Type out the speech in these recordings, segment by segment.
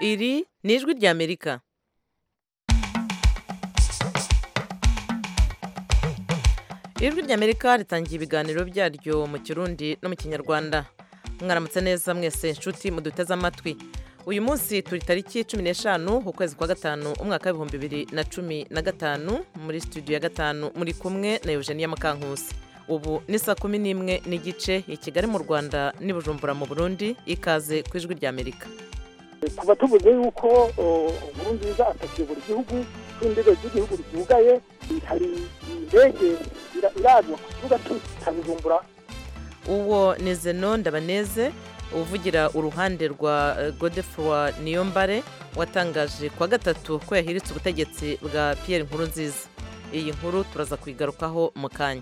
iri ni ijwi ry'amerika ijwi ry'amerika ritangiye ibiganiro byaryo mu kirundi no mu kinyarwanda mwaramutse neza mwese inshuti muduteze amatwi uyu munsi turi tariki cumi n'eshanu ukwezi kwa gatanu umwaka w'ibihumbi bibiri na cumi na gatanu muri studio ya gatanu muri kumwe na eugenia mukankusi ubu ni saa kumi n'imwe n'igice i kigali mu rwanda n'i bujumbura mu burundi ikaze ku ijwi ry'amerika kuva tuvuze yuko inkuru nziza atakiyobora igihugu ko indege z'igihugu zugaye hari indege irazwa ku kibuga cya bujumbura uwo ni zeno ndabaneze uvugira uruhande rwa godefroy niyombare watangaje kuwa gatatu ko yahiritse ubutegetsi bwa Pierre Nkurunziza iyi nkuru turaza kuyigarukaho mu kanya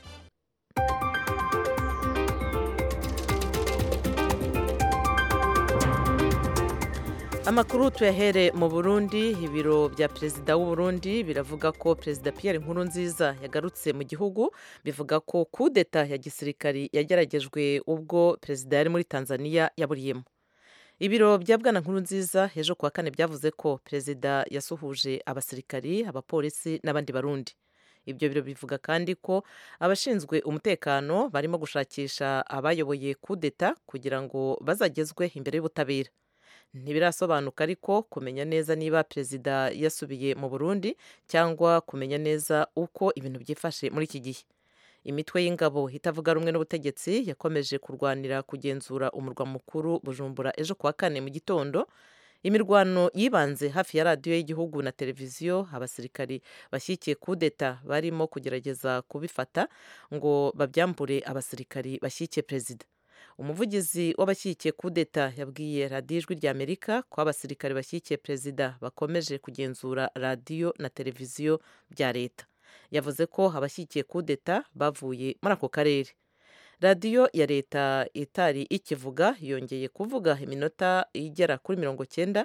amakuru tuyahere mu burundi ibiro bya perezida w'u Burundi biravuga ko perezida Pierre Nkurunziza yagarutse mu gihugu bivuga ko kudeta ya gisirikari yageragejwe ubwo perezida yari muri tanzania yaburiyemo ibiro bya bwana Nkurunziza ejo kuwa kane byavuze ko perezida yasuhuje abasirikari abapolisi n'abandi barundi ibyo biro bivuga kandi ko abashinzwe umutekano barimo gushakisha abayoboye kudeta kugira ngo bazagezwe imbere y'ubutabera ntibirasobanuka ariko kumenya neza niba perezida yasubiye mu burundi cyangwa kumenya neza uko ibintu byifashe muri iki gihe imitwe y'ingabo itavuga rumwe n'ubutegetsi yakomeje kurwanira kugenzura umurwa mukuru bujumbura ejo kuwa kane mu gitondo imirwano yibanze hafi ya radiyo y'igihugu na televiziyo abasirikari bashyigikiye kudeta barimo kugerageza kubifata ngo babyambure abasirikari bashyigikiye perezida umuvugizi w'abashyigikiye kudeta yabwiye radiyo ijwi ry'amerika ko abasirikare bashyigikiye perezida bakomeje kugenzura radiyo na televiziyo bya leta yavuze ko abashyigikiye kudeta bavuye muri ako karere radiyo ya leta itari ikivuga yongeye kuvuga iminota igera kuri mirongo cyenda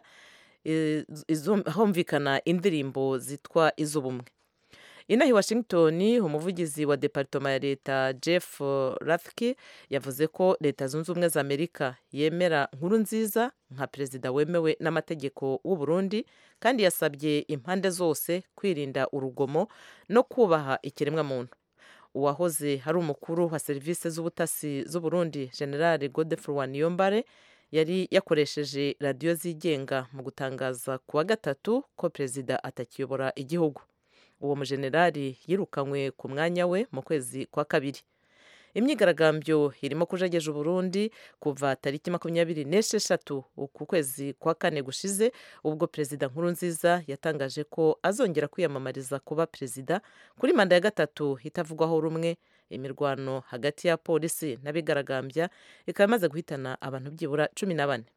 humvikana indirimbo zitwa iz'ubumwe inaha i washington umuvugizi wa departoma ya leta jeff rathke yavuze ko leta zunze ubumwe za amerika yemera nkuru nziza nka perezida wemewe n'amategeko w'u Burundi kandi yasabye impande zose kwirinda urugomo no kubaha ikiremwamuntu uwahoze hari umukuru wa serivisi z'ubutasi z'u Burundi general godefroy niyombare yari yakoresheje radiyo zigenga mu gutangaza ku wa gatatu ko perezida atakiyobora igihugu uwo mujenerali yirukanywe ku mwanya we mu kwezi kwa kabiri imyigaragambyo irimo kujageje uburundi kuva tariki makumyabiri n'esheshatu ku kwezi kwa kane gushize ubwo perezida nkurunziza yatangaje ko azongera kwiyamamariza kuba perezida kuri manda ya gatatu itavugwaho rumwe imirwano hagati ya polisi n'abigaragambya ikaba imaze guhitana abantu byibura cumi na bane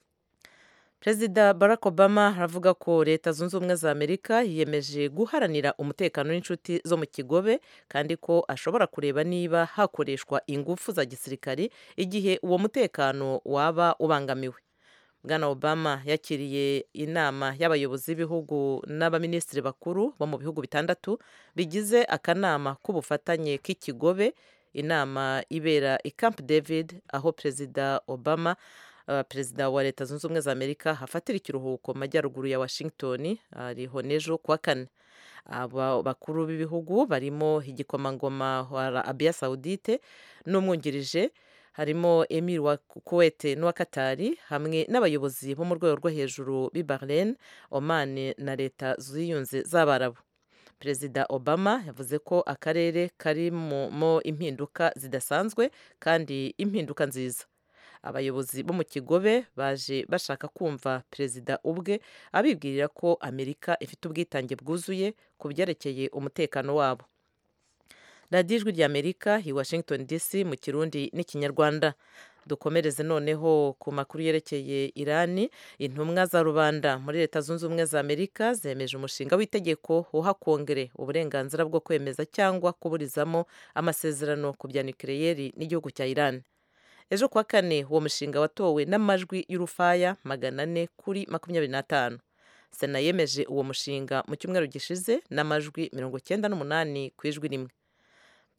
perezida barack obama aravuga ko leta zunze ubumwe za amerika yiyemeje guharanira umutekano n'inshuti zo mu kigobe kandi ko ashobora kureba niba hakoreshwa ingufu za gisirikari igihe uwo mutekano waba ubangamiwe bwana obama yakiriye inama y'abayobozi b'ibihugu n'abaminisitiri bakuru bo mu bihugu bitandatu bigize akanama k'ubufatanye k'ikigobe inama ibera i camp david aho perezida obama perezida wa leta zunze ubumwe za amerika hafatira ikiruhuko mu majyaruguru ya washington ariho n'ejo kuwa kane aba bakuru b'ibihugu barimo igikomangoma wa arabiya sawudite n'umwungirije harimo emir wa kuwete n'uwa katari hamwe n'abayobozi bo mu rwego rwo hejuru b'i bahrain oman na leta ziyunze z'abarabu perezida obama yavuze ko akarere karimo impinduka zidasanzwe kandi impinduka nziza abayobozi bo mu kigobe baje bashaka kumva perezida ubwe abibwirira ko amerika ifite ubwitange bwuzuye ku byerekeye umutekano wabo radiyo ijwi ry'amerika i washington dc mu kirundi n'ikinyarwanda dukomereze noneho ku makuru yerekeye irani intumwa za rubanda muri leta zunze ubumwe za amerika zemeje umushinga w'itegeko uha kongere uburenganzira bwo kwemeza cyangwa kuburizamo amasezerano ku bya nukiliyeri n'igihugu cya irani ejo kuwa kane uwo mushinga watowe n'amajwi y'urufaya magana ane kuri makumyabiri n'atanu sena yemeje uwo mushinga mu cyumweru gishize n'amajwi mirongo icyenda n'umunani ku ijwi rimwe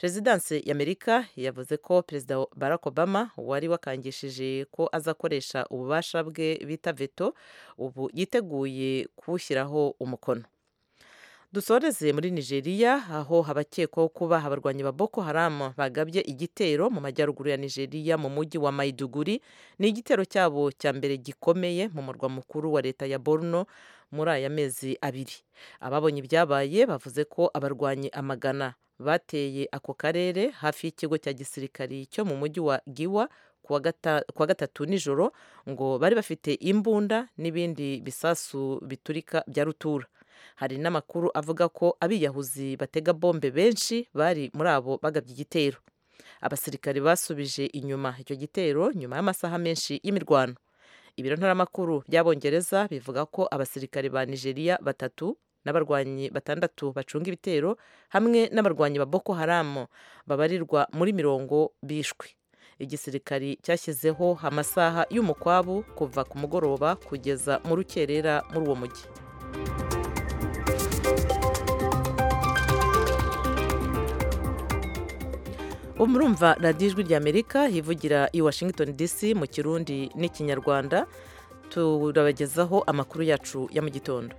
perezidansi y'amerika yavuze ko perezida barack obama wari wakangishije ko azakoresha ububasha bwe bita veto ubu yiteguye kuwushyiraho umukono dusoreze muri nigeria aho abakekwaho kuba abarwanyi ba boko haram bagabye igitero mu majyaruguru ya nigeria mu mujyi wa maiduguri ni igitero cyabo cya mbere gikomeye mu murwa mukuru wa leta ya borno muri aya mezi abiri ababonye ibyabaye bavuze ko abarwanyi amagana bateye ako karere hafi y'ikigo cya gisirikari cyo mu mujyi wa giwa kuwa gatatu nijoro ngo bari bafite imbunda n'ibindi bisasu biturika bya rutura hari n'amakuru avuga ko abiyahuzi batega bombe benshi bari muri abo bagabye igitero abasirikari basubije inyuma icyo gitero nyuma y'amasaha menshi y'imirwano ibiro ntaramakuru by'abongereza bivuga ko abasirikari ba nigeria batatu n'abarwanyi batandatu bacunga ibitero hamwe n'abarwanyi ba boko haramu babarirwa muri mirongo bishwe igisirikari cyashyizeho amasaha y'umukwabu kuva ku mugoroba kugeza mu rukerera muri uwo mujyi murumva radiyo ijwi ry'amerika hivugira i washington dc mu kirundi n'ikinyarwanda turabagezaho amakuru yacu ya mu gitondo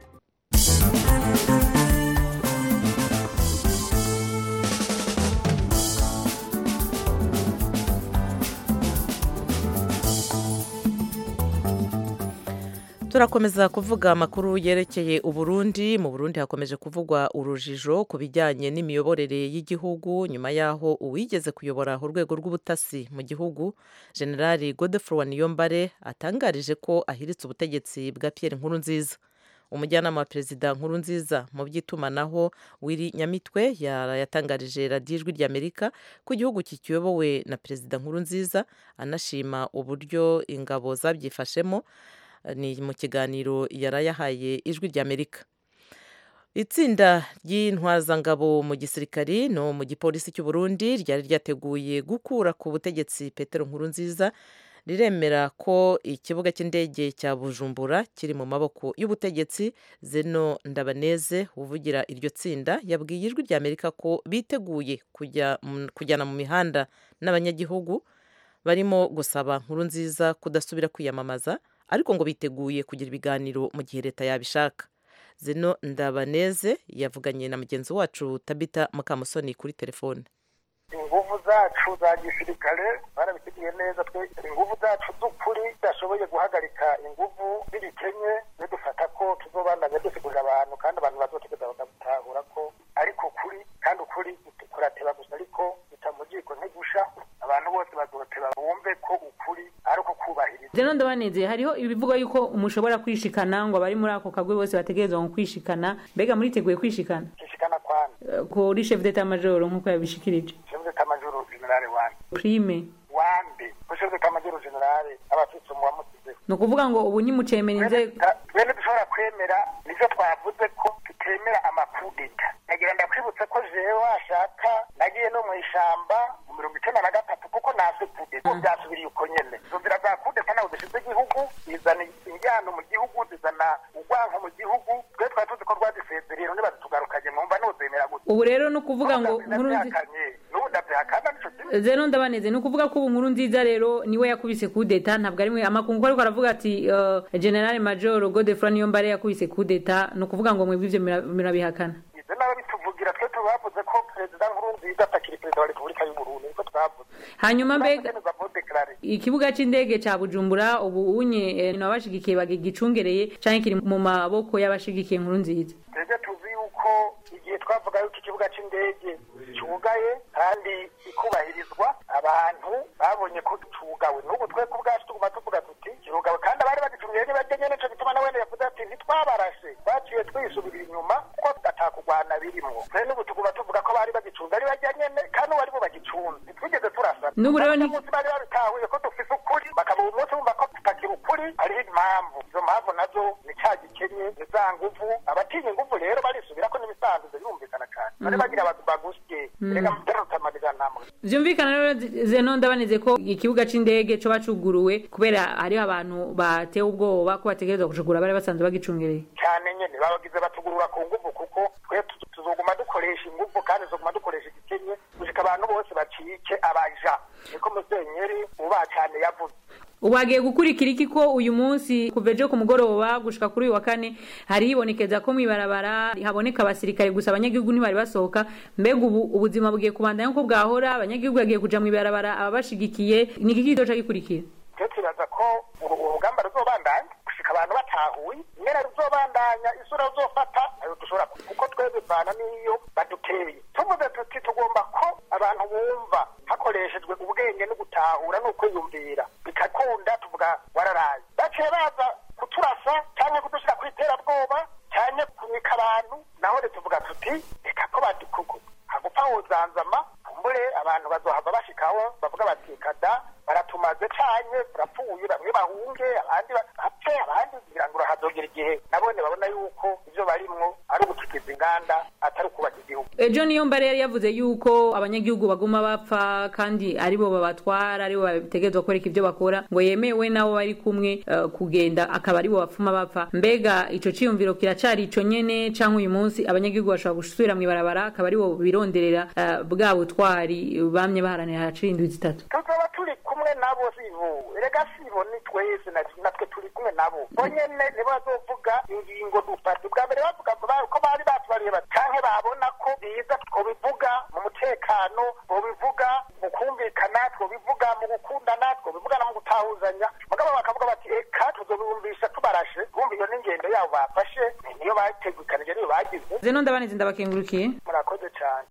turakomeza kuvuga amakuru yerekeye uburundi mu burundi hakomeje kuvugwa urujijo ku bijyanye n'imiyoborere y'igihugu nyuma y'aho uwigeze kuyobora urwego rw'ubutasi mu gihugu generali godefroid niyombare atangarije ko ahiritse ubutegetsi bwa pierre nkurunziza umujyanama wa perezida nkurunziza mu by'itumanaho wiri nyamitwe yatangarije radiyo ijwi ry'amerika ko igihugu kikiyobowe na perezida nkurunziza anashima uburyo ingabo zabyifashemo ni mu kiganiro yarayahaye ijwi ry'amerika itsinda ry'intwazangabo mu gisirikari no mu gipolisi cy'u Burundi ryari ryateguye gukura ku butegetsi petero nkurunziza riremera ko ikibuga cy'indege cya bujumbura kiri mu maboko y'ubutegetsi zeno ndabaneze uvugira iryo tsinda yabwiye ijwi ry'amerika ko biteguye kujyana mu mihanda n'abanyagihugu barimo gusaba nkurunziza kudasubira kwiyamamaza ariko ngo biteguye kugira ibiganiro mu gihe leta yabishaka zino ndabaneze yavuganye na mugenzi wacu tabita mukamusoni kuri telefone ingufu zacu za gisirikare barabiteguye neza twe ingufu zacu z'ukuri zidashoboye guhagarika ingufu z'ibikenye dufata ko tuzobandanya dusigurira abantu kandi abantu bazotegeza bakabutahura ko ariko ukuri kandi ukuri kurateba gusa ariko bitamugiko ntigusha abantu bose bazoteba bumve ko ukuri ari uko kubahiriza rero ndabaneze hariho ibivuga yuko mushobora kwishikana ngo abari muri ako kagwe bose bategerezwa ngo kwishikana mbega muriteguye kwishikana kwishikana kwani kuri chef d'etat major nk'uko yabishikirije chef d'etat major general wande prime wande ko chef d'etat major general abafite mu bamusize ni ukuvuga ngo ubu nyimucemera inzego twene dushobora kwemera nivyo twavuze ko tutemera amakudeta nagira ndakwibutse ko jewe washaka nagiye no mu ishamba mu mirongo icenda na gatatu kuko nase kudeta byasubiriye uko nyene izo nzira za kudeta ntabwo zishize igihugu zizana injyano mu gihugu zizana urwanko mu gihugu twe twari tuzi ko rwadisezereye none bazitugarukanye mwumva nozemera gute ubu rero ni ukuvuga ngo nkuru n'ubu ndavyihakana nico kimwe zero ndabaneze ni ukuvuga ko ubu nkuru nziza rero niwe yakubise kudeta ntabwo ari mwe amakungu ariko aravuga ati uh, general major godefroid niyombare yakubise kudeta ni ukuvuga ngo mwebwe ivyo mirabihakana ivyo nabo bituvugira twe tubavuze ko perezida nkurunziza atakiri perezida wa repubulika y'uburundi niko twavuze hanyuma mbega ikibuga c'indege ca bujumbura ubu unye nabashigikiye bagigicungereye canke kiri mu maboko y'abashigikiye nkuru nziza twebwe tuzi yuko igihe twavuga yuko ikibuga c'indege cugaye kandi ikubahirizwa abantu babonye ko cugawe n'ubu twe ku bwacu tuguma tuvuga tuti kirugawe kandi abari bagicungiye ntibajye nyene nico gituma nawene yavuze ati ntitwabarashe twaciye twisubirira inyuma kuko atakugwana birimwo twe n'ubu tuguma tuvuga ko bari bagicunze ari bajya nyene kandi ubu aribo bagicunze ntitwigeze turasana n'ubu rero ni munsi bari babitahuye ko dufise ukuri bakaba uyu munsi bumva ko tutakiri ukuri hariho impamvu izo mpamvu nazo ni ca gikenye ni za nguvu abatinya inguvu rero barisubirako n'imisanzu birumvikana cane bari bagira abantu bagusye reka mutarutamarira namwe vyumvikana rero zeno ndabaneze ko ikibuga c'indege co bacuguruwe kubera hariho abantu batewe ubwoba ko bategerezwa gucugura bari basanzwe bagicungereye cyane nyene babagize batugurura ku nguvu kuko twe tuzoguma dukoresha inguvu kandi tuzoguma dukoresha igikenye gushika abantu ubu hagiye gukurikira iki ko uyu munsi kuva ejo ku mugoroba gushika kuri uyu wa kane hari hibonekeza ko mw'ibarabara haboneka abasirikare gusa abanyagihugu ntibari basohoka mbega ubu ubuzima bugiye kubandanya nk'uko bwahora abanyagihugu bagiye kuja mw'ibarabara ababashigikiye ni iki kizoca gikurikira twe tubaza ko uru urugamba ruzobandanya gushika abantu batahuye nyene ruzobandanya isura ruzofata ayo dushobora ku- kuko twebwe bivana n'iyo baduteye tuvuze tuti tugomba ko abantu bumva hakoreshejwe ubwenge no gutahura no kwiyumvira bikakunda tuvuga wararaye baciye baza kuturasa canke kudushira kw'iterabwoba canke kunyika abantu naho rero tuvuga tuti reka ko badukugu hagupfa wozanzama kumbure abantu bazohava bashikaho bavuga bati kada baratumaze canye turapfuye bamwe bahunge abandi bapfe abandi kugira ngo hazogera igihe nabone babona yuko ivyo barimwo ari ugutukiza inganda atari ukubaka igihugu ejo niyo mbare yari yavuze yuko abanyagihugu baguma bapfa kandi aribo babatwara aribo bategerezwa kwereka ibyo bakora ngo yemewe nabo bari kumwe eh, kugenda akaba aribo bapfuma bapfa mbega ico ciyumviro kiracari ico nyene canke uyu munsi abanyagihugu bashobora gusubira mw'ibarabara akaba aribo bironderera eh, bwa butwari bamye baharanira hacira indwi zitatu tuzoba turi kumwe nabo sibo erega sibo ni twese na- natwe turi kumwe nabo bo nyene nibo bazovuga ingingo dufata ubwa mbere bavuga ba- ko bari batwariye bati canke babona ko biza twobivuga mu mutekano twobivuga mu kumvikana twobivuga mu gukundana twobivuga no mu gutahuzanya mugabo bakavuga bati eka tuzobibumvisha tubarashe bumva iyo n'ingendo yabo bafashe niyo bategukanije niyo bagize zeno ndabanize ndabakengurukiye murakoze cane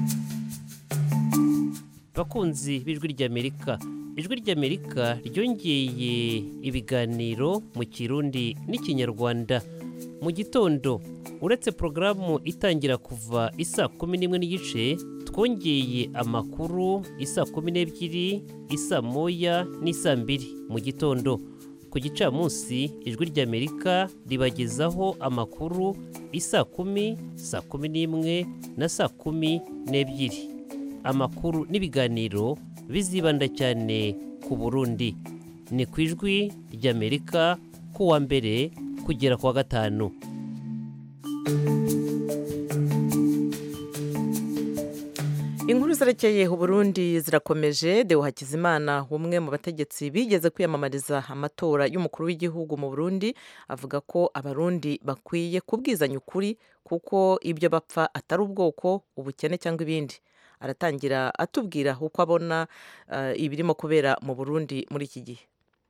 bakunzi b'ijwi ry'amerika ijwi ry'amerika ryongeye ibiganiro mu kirundi n'ikinyarwanda mu gitondo uretse porogaramu itangira kuva isa kumi n'imwe n'igice twongeye amakuru isa kumi n'ebyiri isa moya n'isa mbiri mu gitondo ku gicamunsi ijwi ry'amerika ribagezaho amakuru isa kumi saa kumi n'imwe na saa kumi n'ebyiri amakuru n'ibiganiro bizibanda cyane ku burundi ni ku ijwi ry'amerika ku wa mbere kugera ku wa gatanu inkuru zerekeye uburundi zirakomeje deo hakizimana umwe mu bategetsi bigeze kwiyamamariza amatora y'umukuru w'igihugu mu burundi avuga ko abarundi bakwiye kubwizanya ukuri kuko ibyo bapfa atari ubwoko ubukene cyangwa ibindi aratangira atubwira uko abona eh, ibirimo kubera mu burundi muri iki gihe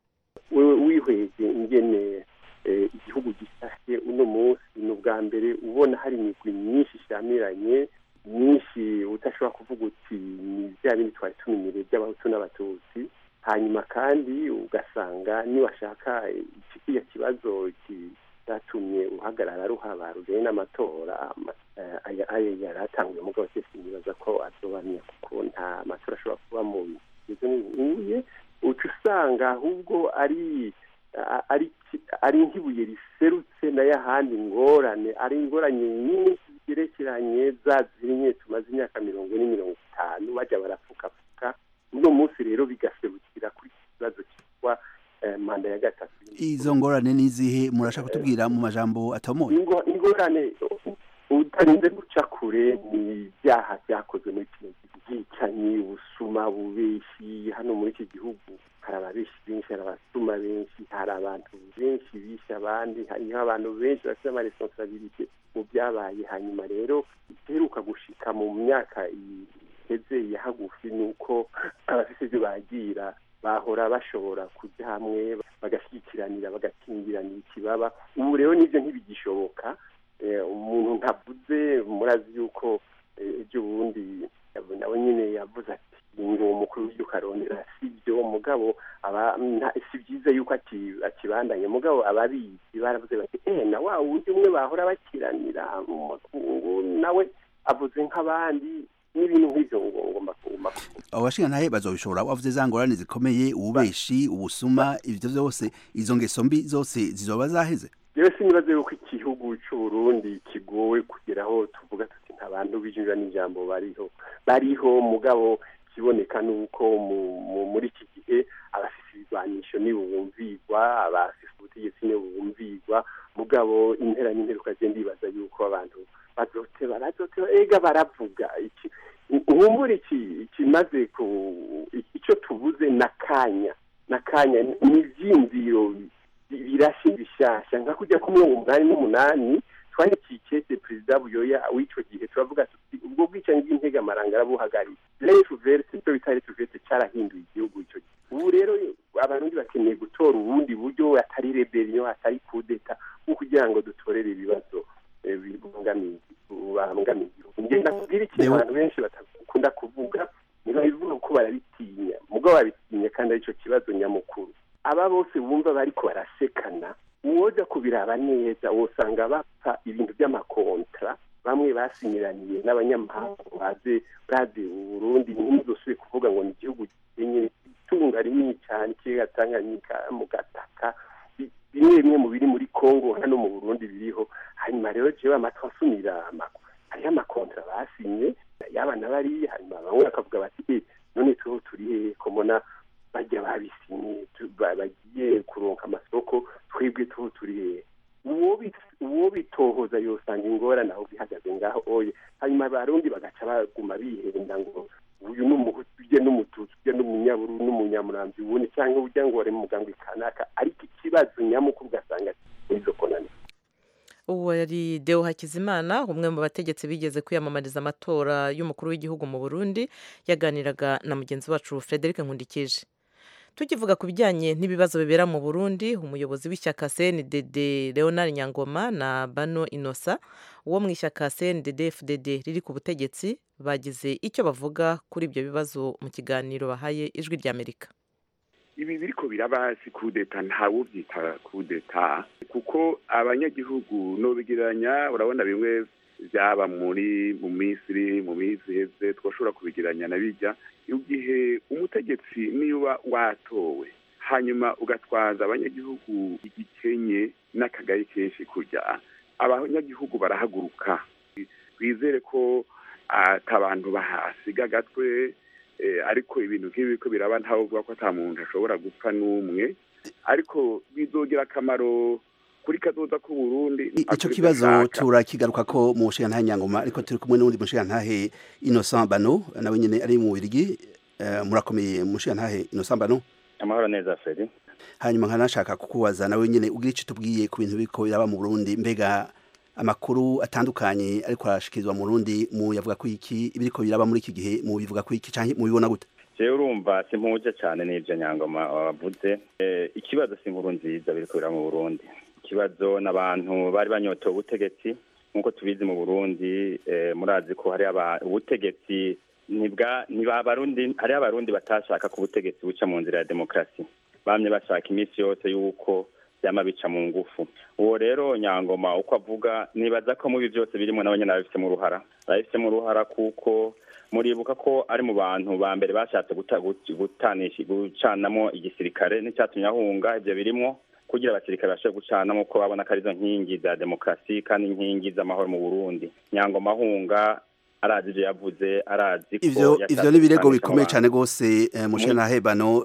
wewe wihweje ingene eh, igihugu gisashe uno munsi ni ubwa mbere ubona hari imigwi myinshi ishamiranye myinshi udashobora kuvuga uti ni bya bindi twari tumenyereye by'abahutu n'abatutsi hanyuma kandi ugasanga niwashaka iki kiriya kibazo cyatumye uhagarara ruhaba rujyanye n'amatora ama- eh, aya aya yari atanguye mugabo cyose nibaza ko azobanira kuko nta matora ashobora kuba mu bizo nk'ibuye uca usanga ahubwo ari a- ari ki- ari nk'ibuye riserutse nayo ahandi ingorane ari ingorane nyinshi zigerekeranye za zimwe tumaze imyaka mirongo ine mirongo itanu bajya barapfukafuka uno munsi rero bigaserukira kuri iki kibazo cyitwa eh, manda ya gatatu izo ngorane n'izihe murashaka kutubwira mu majambo atomoye Ingo- ingorane u- utarinze guca kure ni ibyaha byakozwe muri kino gihugu bwicanyi ubusuma bubeshi hano muri iki gihugu hari ababeshi benshi hari abasuma benshi hari abantu benshi bishe abandi hariho abantu benshi bafite amaresponsabilite mu byabaye hanyuma rero iheruka gushika mu myaka iheze ya hagufi ni uko abafite ibyo bagira bahora bashobora kujya hamwe bagashyikiranira bagakingiranira ikibaba ubu rero nibyo ntibigishoboka Eh, umuntu ntavuze murazi yuko eh, ejo bundi nawe nyine yavuze ati ngo umukuru w'igihugu arondera si byo mugabo aba nta- si byiza yuko aki- akibandanye mugabo ababizi baravuze bati eh na wa wundi umwe bahora bakiranira mu makungu nawe avuze nk'abandi n'ibintu nk'ibyo ngo ngomba kuguma abo bashingantahe bazobishobora wavuze za ngorane zikomeye ububeshi ubusuma ivyo vyose izo ngeso mbi zose zizoba zaheze rero sinibaze yuko igihugu cy'uburundi kigowe kugeraho tuvuga tuti nta bantu bijinjira n'ijambo bariho bariho mugabo kiboneka nuko mu- mu- muri iki gihe abafise ibigwanisho nibo bumvigwa abafise ubutegetsi nibo bumvigwa mugabo impera n'imperuka je ndibaza yuko abantu bazoteba bazoteba ega baravuga iki nkumbura iki ikimaze ku icyo tubuze n'akanya n'akanya n'ivyiyumviro birashe bishasha nka kujya ku mirongo umunani n'umunani twandikiye ikete perezida buyoya w'ico gihe turavuga tuti ubwo bwicanyi bw'integamaranga arabuhagarika refu verse icyo bita refu verse cyarahinduye igihugu ico gihe ubu rero abarundi bakeneye gutora ubundi buryo atari rebellion atari kudeta nko kugira ngo dutorere ibibazo bibangamiye igihugu ngenda kubwira ikintu abantu benshi batakunda kuvuga niba bivuga ko barabitinya mugabo babitinya kandi aricyo kibazo nyamukuru aba bose bumva bariko barasekana uwoja kubiraba neza wosanga bapfa ibintu by'amakontra bamwe basinyiraniye n'abanyamahanga baze baze Burundi ntizosubire kuvuga ngo ni igihugu gikenye itunga rinini cyane ikiyaga Tanganyika mu gataka bimwe bimwe mu biri muri Kongo hano mu Burundi biriho hanyuma rero jewe amatwi asumira hariho amakontra basinye y'abana bari hanyuma bamwe bakavuga bati none tuho turi hehe ko mbona bajya babisinye bagiye kuronka amasoko twebwe tuho turi hehe uwo bitohoza yosanga ingorane aho bihagaze ngaho oye hanyuma abarundi bagaca baguma bihenda ngo uyu ni umuhutu ujye n'umututsi ujye n'umunyaburu n'umunyamurambi ubundi cyangwa ujya ngo wari mu muganga kanaka ariko ikibazo nyamukuru ugasanga nizo konani uwo yari deo hakizimana umwe mu bategetsi bigeze kwiyamamariza amatora y'umukuru w'igihugu mu burundi yaganiraga na mugenzi wacu frederic nkundikije tukivuga ku bijyanye n'ibibazo bibera mu burundi umuyobozi w'ishyaka cndd leonard nyangoma na bano inosa wo mu ishyaka cndd fdd riri ku butegetsi bagize icyo bavuga kuri ibyo bibazo mu kiganiro bahaye ijwi ry'amerika ibi biriko biraba si kudeta ntawuvyita kudeta kuko abanyagihugu nobigereranya urabona bimwe byaba muri mu misiri mu minsi iheze twashobora kubigiranya na bijya igihe umutegetsi niba watowe hanyuma ugatwaza abanyagihugu igikenye n'akagari kenshi kujya abanyagihugu barahaguruka twizere ko atabantu bahasiga agatwe ariko ibintu nk'ibi ko biraba ntawe uvuga ko ata muntu ashobora gupfa n'umwe ariko bizogira akamaro kuri kazoza ku Burundi ico kibazo turakigaruka ko mu nshinga nyangoma ariko turi kumwe n'undi mushinga ntahe Innocent Bano nawe nyene ari mu Birigi murakomeye mu nshinga ntahe Innocent Bano amahoro neza Fred hanyuma nkanashaka kukubaza nawe nyene ugira ico tubwiye ku bintu biko biraba mu Burundi mbega amakuru atandukanye ariko arashikirizwa mu Burundi mu yavuga ko iki ibiriko biraba muri iki gihe mu bivuga ko iki canke mu bibona gute jewe urumva simpuje cyane n'ivyo nyangoma wavuze ikibazo si inkuru nziza biriko biraba mu Burundi ikibazo n'abantu bari banyotewe ubutegetsi nk'uko tubizi mu burundi murazi ko hari ubutegetsi ntibabarundi hari abarundi batashaka ko ubutegetsi buca mu nzira ya demokarasi bamye bashaka iminsi yose y'uko byama bica mu ngufu uwo rero nyangoma uko avuga nibaza ko mubi byose birimo n'abanyana babifitemo uruhara babifitemo uruhara kuko muribuka ko ari mu bantu ba mbere bashatse gutanisha gucanamo igisirikare n'icyatumye ahunga ibyo birimo kugira abasirikare bashobore gucanamo ko babona ko arizo nkingi za demokarasi kandi inkingi z'amahoro mu burundi nyangoma ahunga arazi ibyo yavuze arazi ko ivyo ivyo ni ibirego bikomeye cyane rwose mushana hebano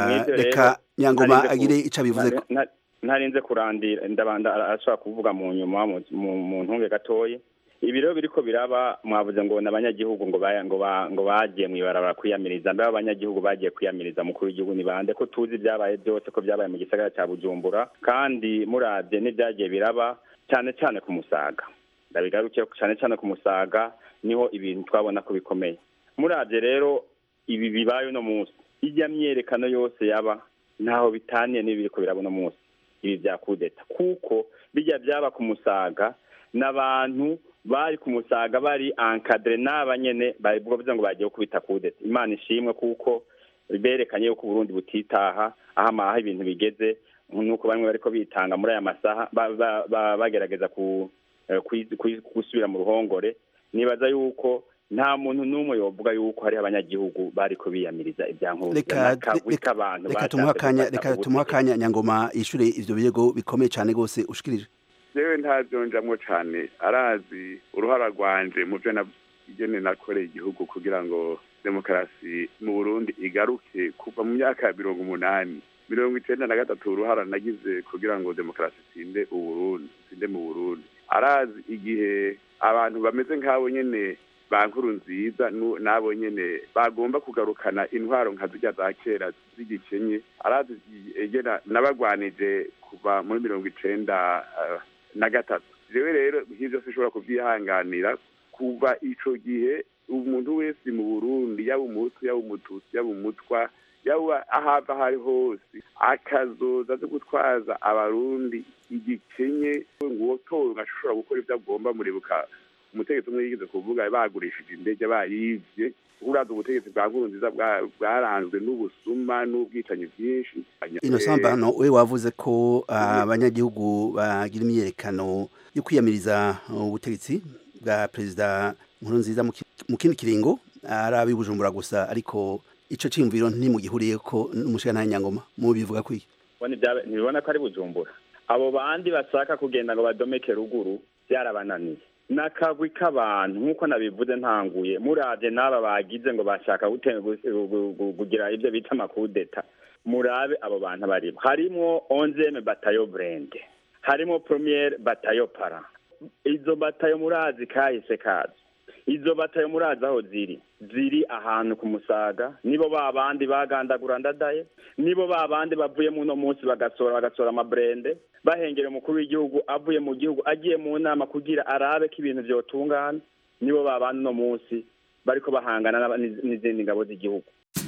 reka nyangoma agire ico abivuze ntarinze kurandira ndabanda arashobora kuvuga mu nyuma mu ntunge gatoyi ibi rero biriko biraba mwavuze ngo n'abanyagihugu ngo ngo ngo bagiye mwibarabara kwiyamiriza mbe abanyagihugu bagiye kwiyamiriza mukuru w'igihugu ni bande ko tuzi byabaye byose ko byabaye mu gisagara cya Bujumbura kandi muravye n'ibyagiye biraba cyane cyane ku musaga ndabigarukiye cyane cyane ku musaga niho ibintu twabona ko bikomeye muravye rero ibi bibaye uno munsi ijya myerekano yose yaba ntaho bitaniye n'ibiriko biraba uno munsi ibi bya kudeta kuko bijya byaba ku musaga n'abantu bari ku musaga bari ankadire n'aba nyene bavuga ngo bagiye kubita kudeta imana ishimwe kuko berekanye yuko uburundi butitaha aho amaha ibintu bigeze nuko bamwe bariko bitanga muri aya masaha bagerageza gusubira mu ruhongore nibaza yuko nta muntu n'umwe yovuga yuko hariho abanyagihugu bariko biyamiriza reka tumuha akanya nyangoma yishure ivyo birego bikomeye cane rwose ushikirije jewe ntavyonjamwo cane arazi uruhara rwanje mu vyo igene nakoreye igihugu kugira ngo demokarasi mu burundi igaruke kuva mu myaka ya mirongo umunani mirongo icenda na gatatu uruhara nagize kugira ngo demokarasi itsinde uburundi itsinde mu burundi arazi igihe abantu bameze nk'abo nyene ba nkuru nziza nu- nabo nyene bagomba kugarukana intwaro nka zirya za kera z'igikenye arazi egera nabagwanije kuva muri mirongo icenda eh, na gatatu jewe rero nk'ivyo sinshobora kuvyihanganira kuva ico gihe umuntu wese mu burundi yaba umuhutu yaba umututsi yaba umutwa yaba ahava aho ari hose akazoza zo gutwaza abarundi igikenye nguwo towe ngashobora gukora ivyo agomba muribuka umutegetsi umwe yigeze kuvuga bagurishije indege bayivye uraza ubutegetsi bwa nkurunziza bwa- bwaranzwe n'ubusuma n'ubwicanyi bwinshi Innocent Mbano we wavuze ko abanyagihugu bagira imyerekano yo kwiyamiriza ubutegetsi bwa perezida Nkurunziza mu ki- mu kindi kiringo ari ab'i Bujumbura gusa ariko ico ciyumviro ntimugihuriye ko n'umushikana nyangoma mu bivuga kwiki Bone ibya- ntibibona ko ari bujumbura abo bandi bashaka kugenda ngo badomeke ruguru byarabananiye n'akagwi k'abantu nk'uko nabivuze ntanguye muravye n'aba bagize ngo bashaka gute- gu- gu- gu- kugira ibyo bita amakudeta murabe abo bantu barimo harimwo onzeme batayo brende harimo premiere batayo para izo batayo murazi kahise kazo izo batayo murazi aho ziri ziri ahantu ku musaga nibo ba bandi bagandagura ndadaye nibo ba bandi bavuye muno munsi bagasora bagasora amabrende bahengera umukuru w'igihugu avuye mu gihugu agiye mu nama kugira arabe ko ibintu vyotungana nibo ba bandi uno munsi bariko bahangana n'aba- n'iz- n'izindi ngabo z'igihugu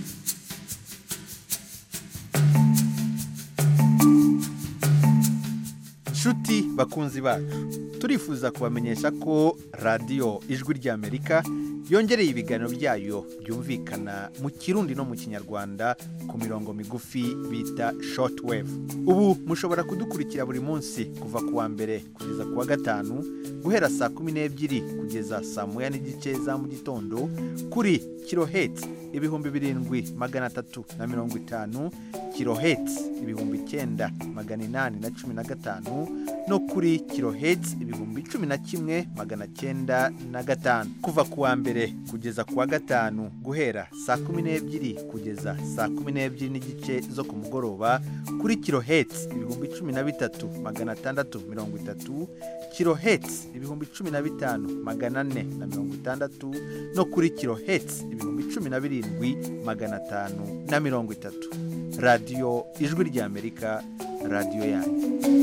nshuti bakunzi bacu turifuza kubamenyesha ko radiyo ijwi ry'amerika yongereye ibiganiro byayo byumvikana mu kirundi no mu kinyarwanda ku mirongo migufi bita shortwave ubu mushobora kudukurikira buri munsi kuva ku wa mbere kugeza ku wa gatanu guhera saa kumi n'ebyiri kugeza saa moya n'igice za mu gitondo kuri kiloheti ibihumbi birindwi magana atatu na mirongo itanu kiloheti ibihumbi icyenda magana inani na cumi na gatanu no kuri kiloheti ibihumbi cumi na kimwe magana cyenda na gatanu kuva ku wa mbere kugeza ku wa gatanu guhera saa kumi n'ebyiri kugeza saa kumi n'ebyiri n'igice zo ku mugoroba kuri kiloheti ibihumbi cumi na bitatu magana atandatu mirongo itatu kiloheti ibihumbi cumi na bitanu magana ane na mirongo itandatu no kuri kiloheti ibihumbi cumi na birindwi magana atanu na mirongo itatu radiyo ijwi ry'amerika radiyo yanyu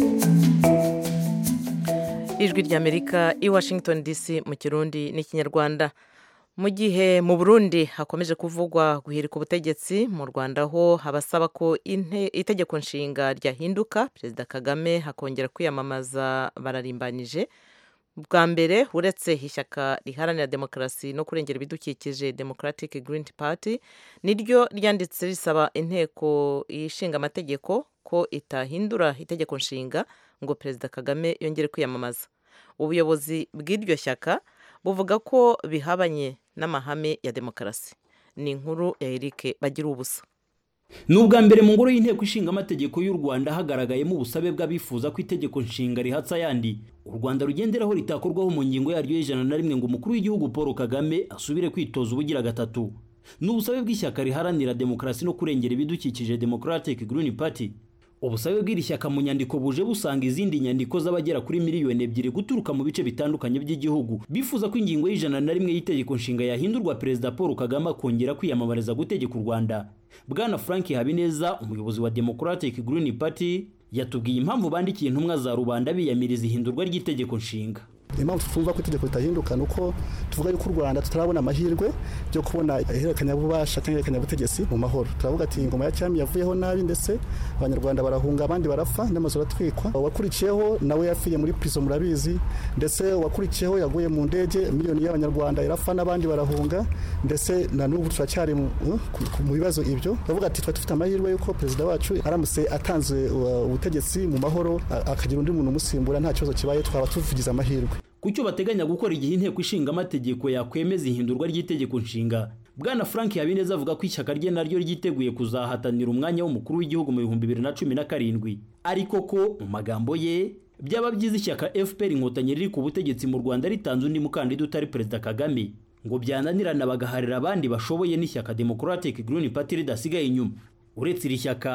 ijwi ry'amerika i washington dc mu kirundi n'ikinyarwanda mu gihe mu burundi hakomeje kuvugwa guhirika ubutegetsi mu rwanda ho habasaba ko inte- itegeko nshinga ryahinduka perezida kagame hakongera kwiyamamaza bararimbanyije bwa mbere uretse ishyaka riharanira demokarasi no kurengera ibidukikije democratic green party niryo ryanditse risaba inteko ishinga amategeko ko itahindura itegeko nshinga ngo perezida kagame yongere kwiyamamaza ubuyobozi bw'iryo shyaka buvuga ko bihabanye n'amahame ya demokarasi ni inkuru ya eric bagira ubusa ni ubwa mbere mu ngoro y'inteko ishinga amategeko y'u rwanda hagaragayemo ubusabe bw'abifuza ko itegeko nshinga rihatsa ayandi u rwanda rugenderaho ritakorwaho mu ngingo yaryo y'ijana na rimwe ngo umukuru w'igihugu paul kagame asubire kwitoza ubugira gatatu ni ubusabe bw'ishyaka riharanira demokarasi no kurengera ibidukikije democratic green party ubusabe bw'iri shyaka mu nyandiko buje busanga izindi nyandiko z'abagera kuri miliyoni ebyiri guturuka mu bice bitandukanye by'igihugu bifuza ko ingingo y'ijana na rimwe y'itegeko nshinga yahindurwa perezida paul kagame akongera kwiyamamariza gutegeka u rwanda bwana frank habineza umuyobozi wa democratic green party yatubwiye impamvu bandikiye intumwa za rubanda biyamiriza ihindurwa ry'itegeko nshinga impamvu twumva ko itegeko ritahinduka ni uko tuvuga yuko u rwanda tutarabona amahirwe yo kubona ihererekanyabubasha cyangwa ihererekanyabutegetsi mu mahoro turavuga ati ingoma ya cyami yavuyeho nabi ndetse abanyarwanda barahunga abandi barapfa n'amazu aratwikwa uwakurikiyeho nawe yapfiye muri pizo murabizi ndetse uwakurikiyeho yaguye mu ndege miliyoni y'abanyarwanda irapfa n'abandi barahunga ndetse na n'ubu turacyari mu ku- mu bibazo ibyo turavuga ati tuba dufite amahirwe y'uko perezida wacu aramutse atanze uh, ubutegetsi mu mahoro a- akagira undi muntu umusimbura nta kibazo kibaye twaba tuvugize amahirwe ku cyo bateganya gukora igihe inteko ishinga amategeko yakwemeza ihindurwa ry'itegeko nshinga bwana frank habineza avuga ko ishyaka rye naryo ryiteguye kuzahatanira umwanya w'umukuru w'igihugu mu bihumbi bibiri na cumi na karindwi ariko ko mu magambo ye byaba byiza ishyaka fpr inkotanyi riri ku butegetsi mu rwanda ritanze undi mukandida utari perezida kagame ngo byananirana bagaharira abandi bashoboye n'ishyaka democratic green party ridasigaye inyuma uretse iri shyaka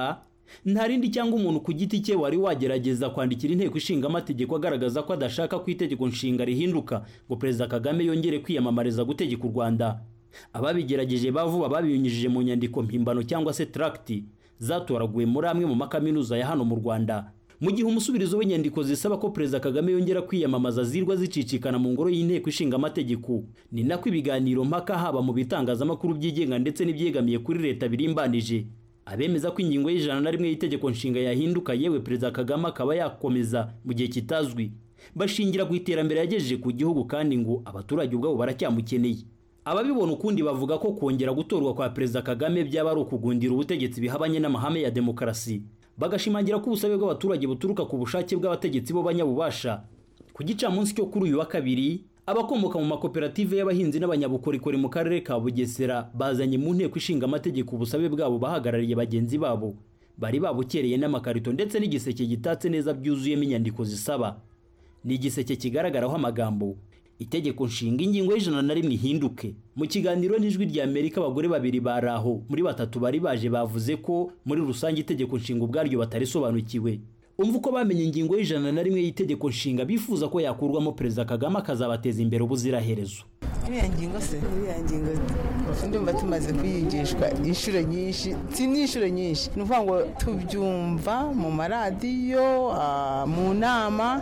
nta rindi cyangwa umuntu ku giti cye wari wagerageza kwandikira inteko ishinga amategeko agaragaza ko adashaka ko itegeko nshinga rihinduka ngo perezida kagame yongere kwiyamamariza gutegeka u rwanda ababigerageje bavuba babinyujije mu nyandiko mpimbano cyangwa se tracti zatoraguwe muri amwe mu makaminuza ya hano mu rwanda mu gihe umusubirizo w'inyandiko zisaba ko perezida kagame yongera kwiyamamaza zirwa zicicikana mu ngoro y'inteko ishinga amategeko ni nako ibiganiro mpaka haba mu bitangazamakuru byigenga ndetse n'ibyegamiye kuri leta birimbanije abemeza ko ingingo y'ijana na rimwe y'itegeko nshinga yahinduka yewe perezida kagame akaba yakomeza mu gihe kitazwi bashingira ku iterambere yagejeje ku gihugu kandi ngo abaturage ubwabo baracyamukeneye ababibona ukundi bavuga ko kongera gutorwa kwa perezida kagame byaba ari ukugundira ubutegetsi bihabanye n'amahame ya demokarasi bagashimangira ko ubusabe bw'abaturage buturuka ku bushake bw'abategetsi b'abanyabubasha ku gicamunsi cyo kuri uyu wa kabiri abakomoka mu makoperative y'abahinzi n'abanyabukorikori mu karere ka bugesera bazanye mu nteko ishinga amategeko ubusabe bwabo bahagarariye bagenzi babo bari babukereye n'amakarito ndetse n'igiseke gitatse neza byuzuyemo inyandiko zisaba ni igiseke kigaragaraho amagambo itegeko nshinga ingingo y'ijana na rimwe ihinduke mu kiganiro n'ijwi rya amerika abagore babiri bari aho muri batatu bari baje bavuze ko muri rusange itegeko nshinga ubwaryo batarisobanukiwe umva uko bamenye ingingo y'ijana na rimwe y'itegeko nshinga bifuza ko yakurwamo perezida kagame akazabateza imbere ubuziraherezo iriya ngingo se iriya ngingo ndumva tumaze kuyigishwa inshuro nyinshi si n'inshuro nyinshi ni ukuvuga ngo tubyumva mu maradiyo mu nama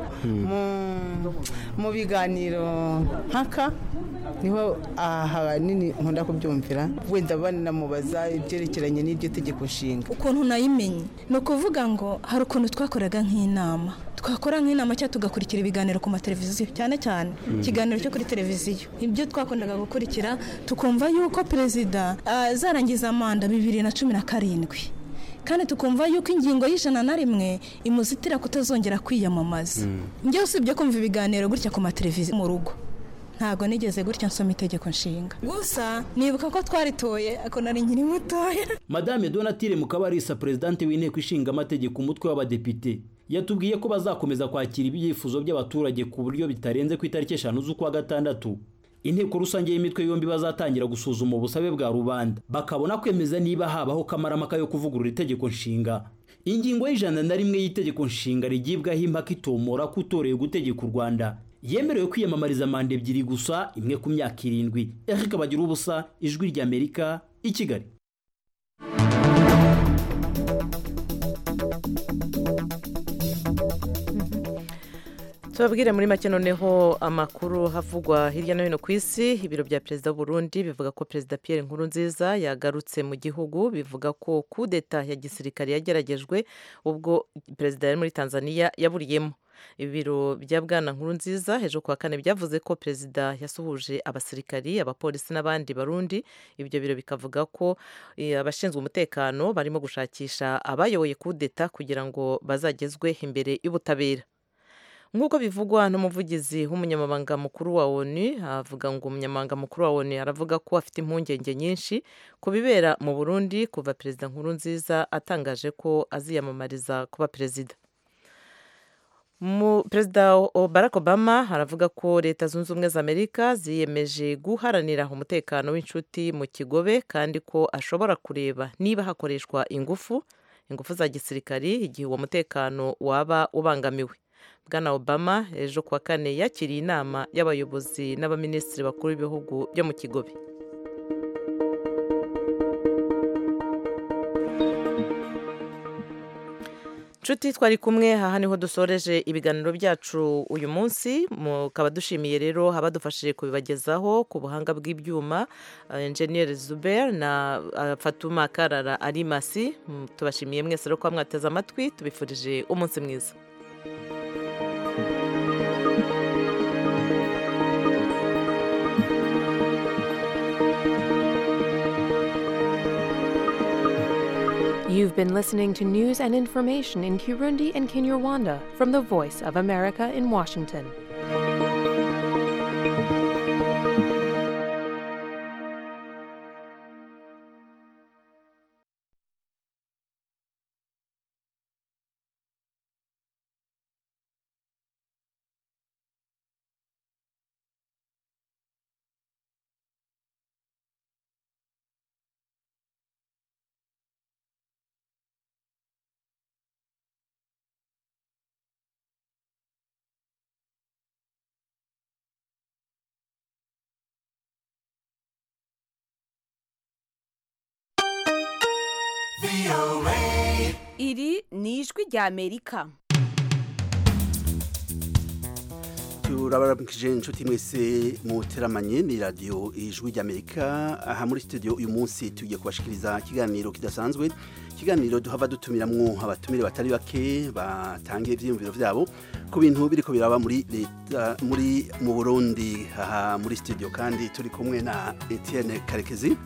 mu biganiro mpaka niho ahanini nkunda kubyumvira wenda banamubaza ibyerekeranye n'iryo tegeko nshinga ukuntu nayimenye ni ukuvuga ngo hari ukuntu twakoraga nk'inama twakora nk'inama cyangwa tugakurikira ibiganiro ku mateleviziyo cyane cyane ikiganiro cyo kuri televiziyo ibyo twakundaga gukurikira tukumva yuko perezida azarangiza manda bibiri na cumi na karindwi kandi tukumva yuko ingingo y'ijana na rimwe imuzitira kutazongera kwiyamamaza njyewe usibye kumva ibiganiro gutya ku mateleviziyo mu rugo ntabwo nigeze gutya nsoma itegeko nshinga gusa nibuka ko twaritoye ako nari nkiri mutoya madame donatire mukabarisa perezidante w'inteko ishinga amategeko umutwe w'abadepite yatubwiye ko bazakomeza kwakira ibyifuzo by'abaturage ku buryo bitarenze ku itariki eshanu z'ukwa gatandatu inteko rusange y'imitwe yombi bazatangira gusuzuma ubusabe bwa rubanda bakabona kwemeza niba habaho kamaramaka yo kuvugurura itegeko nshinga ingingo y'ijana na rimwe y'itegeko nshinga rigibwaho impaka itomora ko utoreye gutegeka u rwanda yemerewe kwiyamamariza manda ebyiri gusa imwe ku myaka irindwi eric bagira ubusa ijwi ry'amerika i kigali tubabwire muri make noneho amakuru havugwa hirya no hino ku isi ibiro bya perezida w'uburundi bivuga ko perezida Pierre Nkurunziza yagarutse mu gihugu bivuga ko kudeta ya gisirikare yageragejwe ubwo perezida yari muri tanzania yaburiyemo ibiro bya bwana Nkurunziza hejuru ku wa kane byavuze ko perezida yasuhuje abasirikari abapolisi n'abandi barundi ibyo biro bikavuga ko abashinzwe umutekano barimo gushakisha abayoboye kudeta kugira ngo bazagezwe imbere y'ubutabera nk'uko bivugwa n'umuvugizi w'umunyamabanga mukuru wa onu avuga ngo umunyamabanga mukuru wa onu aravuga ko afite impungenge nyinshi ku bibera mu burundi kuva perezida nkuru nziza atangaje ko aziyamamariza kuba perezida perezida barack obama aravuga ko leta zunze ubumwe za amerika ziyemeje guharanira umutekano w'inshuti mu kigobe kandi ko ashobora kureba niba hakoreshwa ingufu ingufu za gisirikari igihe uwo mutekano waba ubangamiwe bwana obama ejo kuwa kane yakiriye inama y'abayobozi n'abaminisitiri bakuru b'ibihugu byo mu kigobe nshuti twari kumwe aha niho dusoreje ibiganiro byacu uyu munsi mukaba dushimiye rero abadufashije kubibagezaho ku buhanga bw'ibyuma enjeniyeri zuber na fatuma karara arimasi tubashimiye mwese rero kuba mwateze amatwi tubifurije umunsi mwiza You've been listening to news and information in Kirundi and Kinyarwanda from the Voice of America in Washington. iri ni ijwi rya amerika turabaramukije inshuti mwese muteramanye ni radiyo ijwi ry'amerika aha muri studio uyu munsi tugiye kubashikiriza ikiganiro kidasanzwe ikiganiro duhava dutumiramwo abatumire batari bake batangiye ivyiyumviro vyabo ku bintu biriko biraba muri leta muri mu burundi aha muri studio kandi turi kumwe na etienne karekezi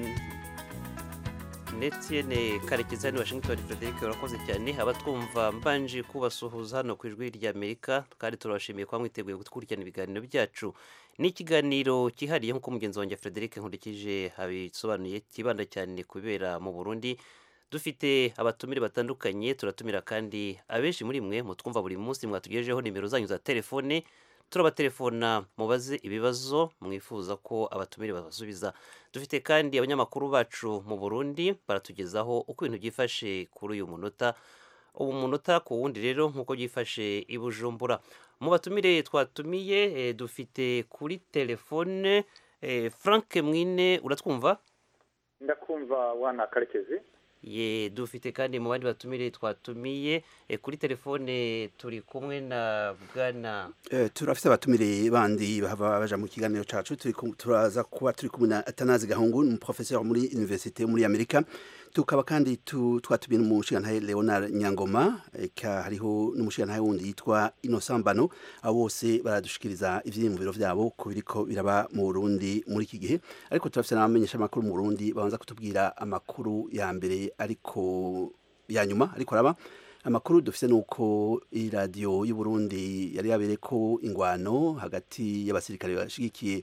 Etienne karekezi hano i washington frederic urakoze cyane abatwumva mbanje kubasuhuza hano ku ijwi ry'amerika kandi turabashimiye kuba mwiteguye gukurikirana ibiganiro byacu ni ikiganiro cyihariye nk'uko mugenzi wanjye frederic nkurikije abisobanuye kibanda cyane ku bibera mu burundi dufite abatumire batandukanye turatumira kandi abenshi muri mwe mutwumva buri munsi mwatugejejeho nimero zanyu za telefone turabatelefona mubaze ibibazo mwifuza ko abatumire babasubiza dufite kandi abanyamakuru bacu mu burundi baratugezaho uko ibintu byifashe kuri uyu munota ubu munota ku wundi rero nk'uko byifashe i bujumbura mu batumire twatumiye eh, dufite kuri telefone eh, frank mwine uratwumva ndakumva wana karekezi ye dufite kandi mu bandi batumire twatumiye eh, kuri telefone turi kumwe na bwana Eh, turafite abatumire bandi bahava baja mu kiganiro cacu turi ku- turaza kuba turi kumwe na Atanazi Gahungu ni professeur muri université muri Amerika tukaba kandi tu- twatumiye n'umushigantahe Leonard Nyangoma eka hariho n'umushigantahe wundi yitwa Innocent Bano abo bose baradushikiriza ivyiyumviro vyabo ku biriko biraba mu Burundi muri iki gihe ariko turafite n'abamenyesha amakuru mu Burundi babanza kutubwira amakuru ya mbere ariko ya nyuma ariko araba amakuru dufite nuko iradiyo y'u Burundi yari yabereye ko ingwano hagati y'abasirikare bashigikiye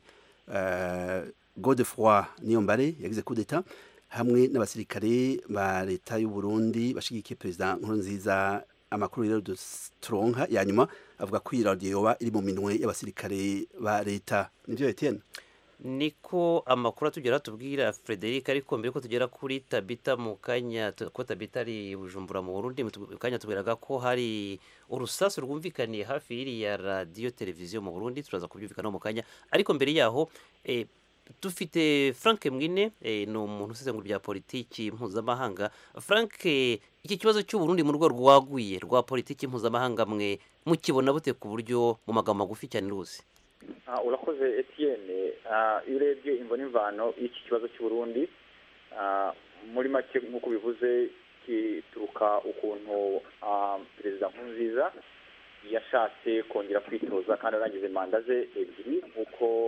uh, Godefroy Niyombare yagize coup d'etat hamwe n'abasirikare ba leta y'u Burundi bashigikiye president Nkurunziza amakuru rero dus- turonka ya nyuma avuga ko iyi radiyo yoba iri mu minwe y'abasirikare ba leta nivyo Etienne niko amakuru atugera tubwira frederic ariko mbere ko tugera kuri tabita mu kanya tu- ko tabita ari i bujumbura mu burundi mu tu- mu kanya tubwiraga ko hari urusasu rwumvikaniye hafi y'iriya radiyo televiziyo mu burundi turaza kubyumvikanaho mu kanya ariko mbere yaho eh, dufite frank mwine eh, ni umuntu usesengura bya politiki mpuzamahanga frank eh, iki kibazo cy'uburundi mu rwego rwaguye rwa politiki mpuzamahanga mwe mukibona bute ku buryo mu magambo magufi cyane ruzi Ah, urakoze etienne Ah, iyo urebye imvo n'imvano y'iki kibazo cy'uburundi ah, muri make nk'uko bivuze kituruka ukuntu ah, perezida nkurunziza yashatse kongera kwitoza kandi arangize manda ze ebyiri nk'uko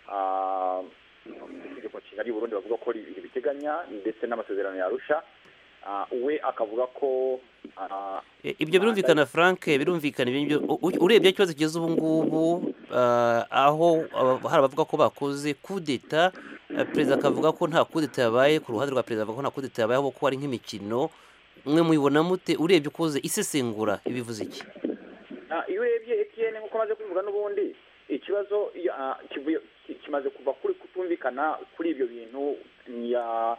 ah, itegeko nshinga ry'u Burundi bavuga ko ri- ribiteganya ndetse n'amasezerano yarusha Ah, we akavuga ko ah, E, ibyo birumvikana frank birumvikana ibyo ngibyo. U- u- urebye ikibazo kigeze ubu ngubu ah, aho aba- hari abavuga ko bakoze kudeta perezida akavuga ko nta kudeta yabaye ku ruhande rwa perezida avuga ko nta kudeta yabaye ahubwo ko ari nk'imikino mwe muyibona mute urebye ukoze isesengura ibivuze iki Ah, iyo urebye etn nk'uko amaze kubivuga n'ubundi ikibazo ya- ah, kivuye- ki- kimaze kuva kuri kutumvikana kuri ibyo bintu ya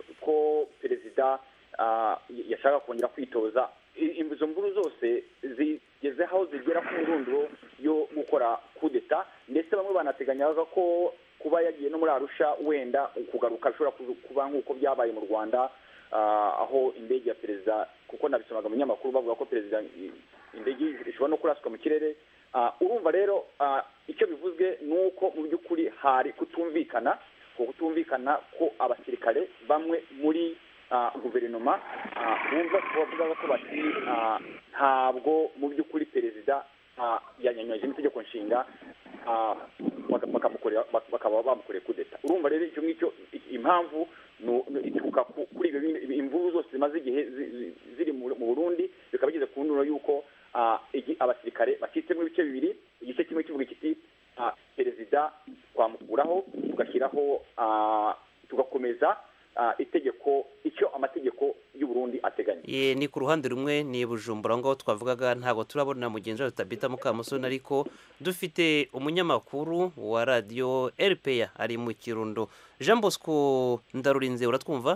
ko perezida ah, y- yashaka kongera kwitoza I- izo mvuru zose zigeze aho zigera ku ndunduro yo gukora kudeta ndetse bamwe banateganyaga ko kuba yagiye no muri arusha wenda kugaruka bishobora kuzu- kuba nk'uko byabaye mu rwanda ah, aho indege ya perezida kuko nabisomaga mu binyamakuru bavuga ko perezida i- indege ishobora no kuraswa mu kirere Ah, urumva rero ah, icyo bivuzwe ni uko mu by'ukuri hari kutumvikana ko kutumvikana ko abasirikare bamwe muri ah, guverinoma ah, bumva bavuga ko bati ah, ntabwo mu by'ukuri perezida ah, yanyanyagije n'itegeko nshinga ah, baka- bakamukorera bak- bakaba bamukoreye kudeta urumva rero icyo ngicyo i- impamvu nu- nu- ituruka ku- kuri ibyo bindi- imvururu zose zimaze igihe zi- zi- ziri mu mu burundi bikaba bigeze ku nduro y'uko ah, igi- abasirikare bacitsemo ibice bibiri igice kimwe kivuga kiti ah, perezida twamukuraho tugashyiraho ah, tugakomeza ah, itegeko icyo amategeko y'u Burundi ateganya Ye, ni ku ruhande rumwe ni bujumbura ngaho twavugaga ntabwo turabona mugenzi wacu tabita mukamusoni ariko dufite umunyamakuru wa radiyo rpa ari mu kirundo jean bosco ndarurinze uratwumva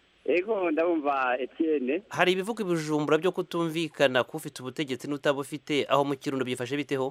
ego ndabumva etienne hari ibivuga ibijumbura byo kutumvikana k'ufite ubutegetsi n'utabufite aho mu kirundo byifashe biteho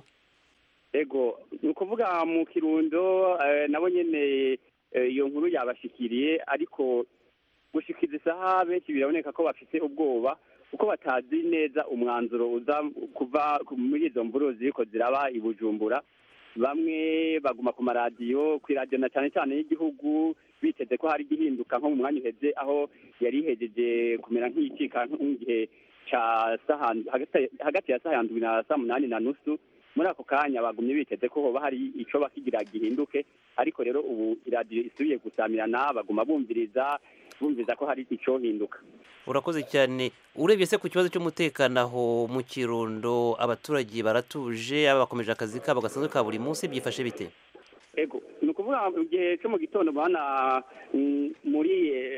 ego ni ukuvuga mu kirundo eh, nabo nyene eh, iyo nkuru yabashikiriye ariko gushikiza isaha benshi biraboneka ko bafite ubwoba kuko batazi neza umwanzuro uza kuva muri izo mvururu ziriko ziraba i bujumbura bamwe baguma ku maradiyo ku iradiyo na cyane cyane y'igihugu biteze ko hari igihinduka nko mu mwanya uheze aho yari ihejeje kumera nk'iyicika nk'igihe ca saha hagati ya saha ndwi na saa munani na nusu muri ako kanya bagumye biteze ko hoba hari ico bakigira gihinduke ariko rero ubu iradiyo isubiye gusamirana baguma bumviriza bumviriza ko hari ico hinduka urakoze cyane urebye se ku kibazo cy'umutekano aho mu kirundo abaturage baratuje aba bakomeje akazi kabo gasanzwe ka buri munsi byifashe bite ego ni ukuvuga mu gihe cyo mu gitondo bana muri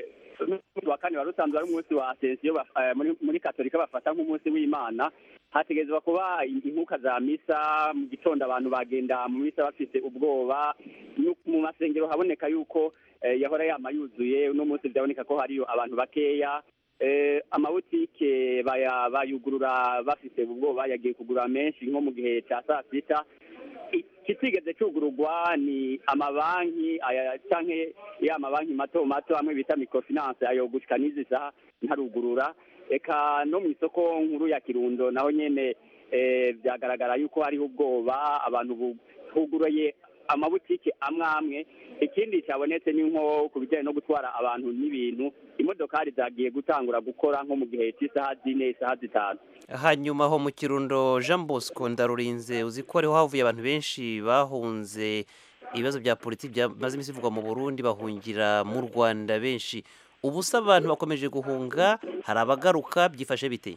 wa kane wari usanzwe ari umunsi wa asensiyo muri katolika bafata nk'umunsi w'imana hategerezwa kuba inkuka za misa mu gitondo abantu bagenda mu misa bafite ubwoba mu masengero haboneka yuko yahora yama yuzuye uno munsi byaboneka ko hariyo abantu bakeya amabutike bayugurura bafite ubwoba yagiye kugura menshi nko mu gihe cya saa sita ikitigeze cyugururwa ni amabanki cyangwa ya mabanki mato mato amwe bita microfinance ayo gushika n'izi saha ntarugurura reka no mu isoko nkuru ya kirundo naho nyene byagaragara yuko hariho ubwoba abantu buguruye amabutike amwe amwe ikindi cyabonetse ni nko ku bijyanye no gutwara abantu n'ibintu imodokari zagiye gutangura gukora nko mu gihe cy'isaha zine isaha zitanu hanyuma aho mu kirundo jean bosco ndarurinze uzi ko ariho havuye abantu benshi bahunze ibibazo bya politiki byamaze iminsi bivugwa mu burundi bahungira mu rwanda benshi ubu se abantu bakomeje guhunga hari abagaruka byifashe bite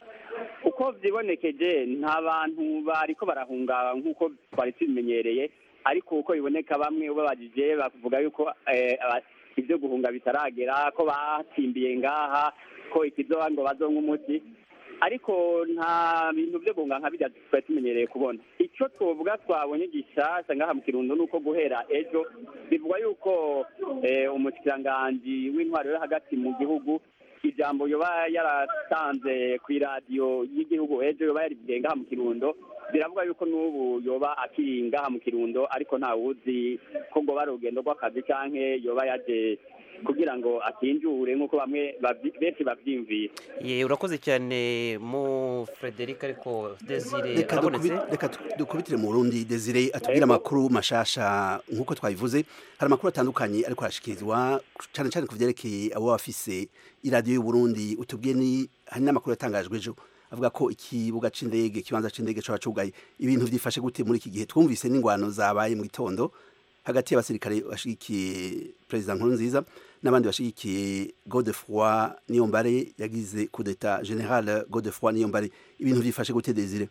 uko byibonekeje nta bantu bariko barahunga nk'uko twari tubimenyereye ariko uko biboneka bamwe ubabajije bavuga yuko ibyo guhunga bitaragera ko batsimbiye ngaha ko ikizoba ngo bazonke umuti ariko nta bintu byo guhunga nka bijya twari tumenyereye kubona icyo twovuga twabonye gishasha ngaha mu kirundo ni uko guhera ejo bivugwa yuko umushikiranganji w'intwaro yo hagati mu gihugu ijambo yoba yaratanze ku iradiyo y'igihugu ejo yoba yarivugiye ngaha mu kirundo biravuga yuko n'ubu yoba akiri ngaha mu kirundo ariko ntawuzi ko ngo bari urugendo rw'akazi canke yoba yaje kugira ngo akinjure nk'uko bamwe benshi bavyimvira ye urakoze cyane mu frederic ariko desire reka arabonetse dukubi- reka tu- dukubitire mu burundi desire atubwire amakuru mashasha nk'uko twabivuze hari amakuru atandukanye ariko arashikirizwa cyane cyane ku vyerekeye abo bafise iradiyo y'uburundi utubwiye ni hari n'amakuru yatangajwe ejo avuga ko ikibuga c'indege ikibanza c'indege coba cugaye ibintu vyifashe gute muri iki gihe twumvise n'ingwano zabaye mu gitondo hagati y'abasirikare bashigikiye perezida nkurunziza n'abandi bashigikiye godefroi niyombare yagize kudeta general godefroi niyombare ibintu vyifashe gute desire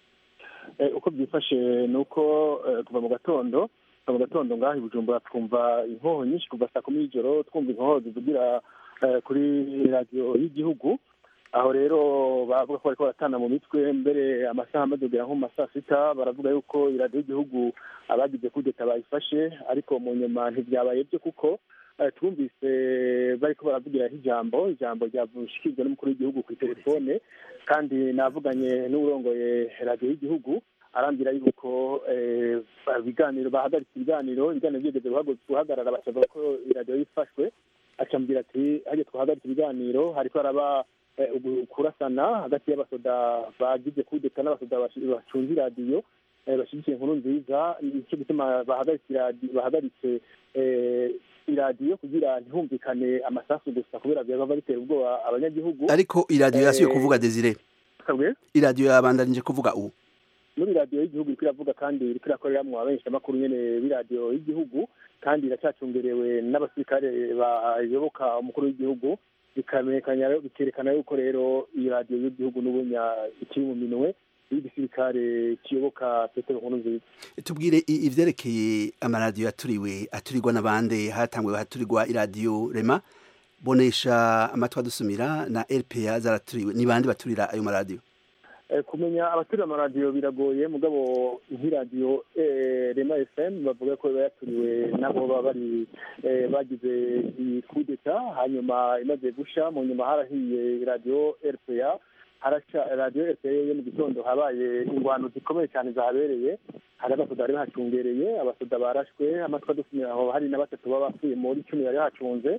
Eh, uko byifashe ni uko eh, kuva mu gatondo kuva mu gatondo ngaho i bujumbura twumva inkoho nyinshi kuva saa kumi y'ijoro twumva inkoho zivugira eh, kuri radiyo y'igihugu aho rero bavuga ko bariko baratana mu mitwe mbere amasaha amaze kugera nko mu ma saa sita baravuga yuko iradiyo y'igihugu abagize kudeta bayifashe ariko mu nyuma ntivyabaye byo kuko eh, twumvise bariko baravugiraho ijambo ijambo ryavushikirijwe n'umukuru w'igihugu kuri telefone kandi navuganye n'uwurongoye radiyo y'igihugu arambwira yuko eh, ibiganiro bahagaritse ibiganiro ibiganiro byigeze guhagu- guhagarara bacavuga ko iradiyo yifashwe acambwira ati hajya twahagaritse ibiganiro hariko haraba eh, ugu- kurasana hagati y'abasoda bagize kudeta n'abasoda bashi- bacunze iradiyo eh, bashyigikiye inkuru nziza nicyo gituma bahagaritse iradi- bahagaritse eh, iradiyo kugira ntihumvikane amasasu gusa kubera byaba bitera ubwoba abanyagihugu ariko iradiyo yasubiye Eh, kuvuga desire kabwe iradiyo yabandanije kuvuga ubu muri radiyo y'igihugu iriko iravuga kandi iriko irakoreramwo abenshi nyene b'iradiyo y'igihugu kandi iracyacungerewe n'abasirikare bayoboka umukuru w'igihugu bikamenyekana bikerekana yuko rero iyi radiyo y'igihugu n'ubunya ikiri mu minwe y'igisirikare kiyoboka petero nkuru nziza tubwire i- ivyerekeye amaradiyo yaturiwe aturirwa n'abande hatanguwe haturirwa iradiyo rema bonesha amatwi adusumira na rpa zaraturiwe ni bande baturira ayo maradiyo Eh, kumenya abaturira amaradiyo biragoye mugabo nk'iradiyo eh, rema fm bavuga ko iba yaturiwe nabo baba bari eh, bagize iyi kudeta hanyuma imaze gusha mu nyuma harahiye radiyo rpa haraca radiyo rpa yo mu gitondo habaye ingwano zikomeye cyane zahabereye hari abasoda bari bahacungereye abasoda barashwe amatwi adusumira aho hari na batatu baba bapfuye muri cumi bari hacunze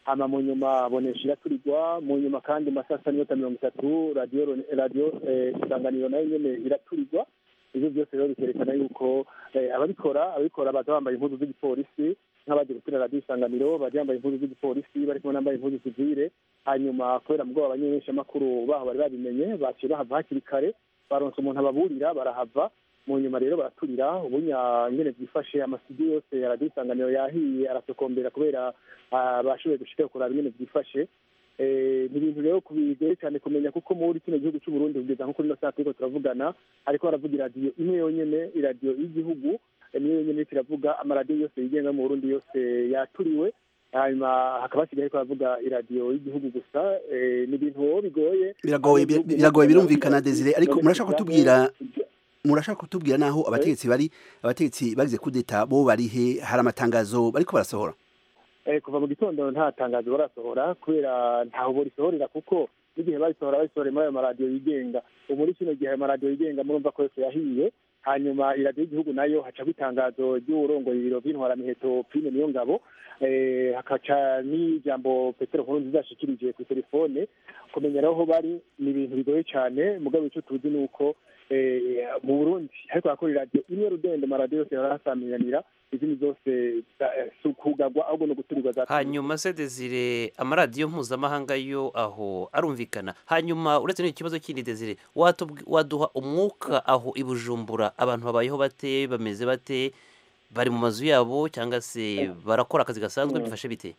hama mu nyuma bonesha iraturirwa mu nyuma kandi mu masaha n'iminota mirongo itatu radiyo radiyo isanganiro nayo nyene iraturirwa ivyo byose rero bikerekana yuko ababikora ababikora baza bambaye impuzu z'igipolisi nk'abagiye gutera radiyo isanganiro baje bambaye impuzu z'igipolisi bari kumwe n'ambaye impuzu zivire hanyuma kubera mugabo abanyeshamakuru baho bari babimenye baciye bahava hakiri kare baronse umuntu ababurira barahava mu nyuma rero baraturira ubunya nyene byifashe amasidio yose ya radiyo isanganiro yahiye aratokombera kubera bashoboye gushika kuraba ingene byifashe ni ibintu rero bigoye cyane kumenya kuko muri kino gihugu cy'u Burundi kugeza nko kuri ino saa turiko turavugana ariko baravuga iradiyo imwe yonyene iradiyo y'igihugu niyo yonyene iriko iravuga amaradiyo yose yigenga mu Burundi yose yaturiwe hanyuma hakaba hasigaye ariko baravuga iradiyo y'igihugu gusa ni ibintu bigoye biragoye biragoye birumvikana Desire ariko murashaka kutubwira murashaka kutubwira naho abategetsi bari abategetsi bagize kudeta bo bari he hari amatangazo bariko barasohora kuva mu gitondo nta tangazo barasohora kubera ntaho borisohorera kuko n'igihe barisohora barisohora muri ayo maradiyo yigenga ubu muri kino gihe ayo maradiyo yigenga murumva ko yose yahiye hanyuma iradiyo y'igihugu nayo hacako itangazo ry'uwurongoye ibiro by'intwaramiheto prime niyo ngabo hakaca n'ijambo petero nkuru nziza yashikirije ku telefone kumenya rero aho bari ni ibintu bigoye cyane mugabo icyo tuzi ni uko mu burundi ariko hakora iradiyo imwe rudende amaradiyo yose yarahasamiranira izindi zose si ukugagwa ahubwo ni uguturirwa za hanyuma se desire amaradiyo mpuzamahanga yo aho arumvikana hanyuma uretse n'iki kibazo kindi desire waduha umwuka aho i bujumbura abantu babayeho bate bameze bate bari mu mazu yabo cyangwa se barakora akazi gasanzwe bifashe bite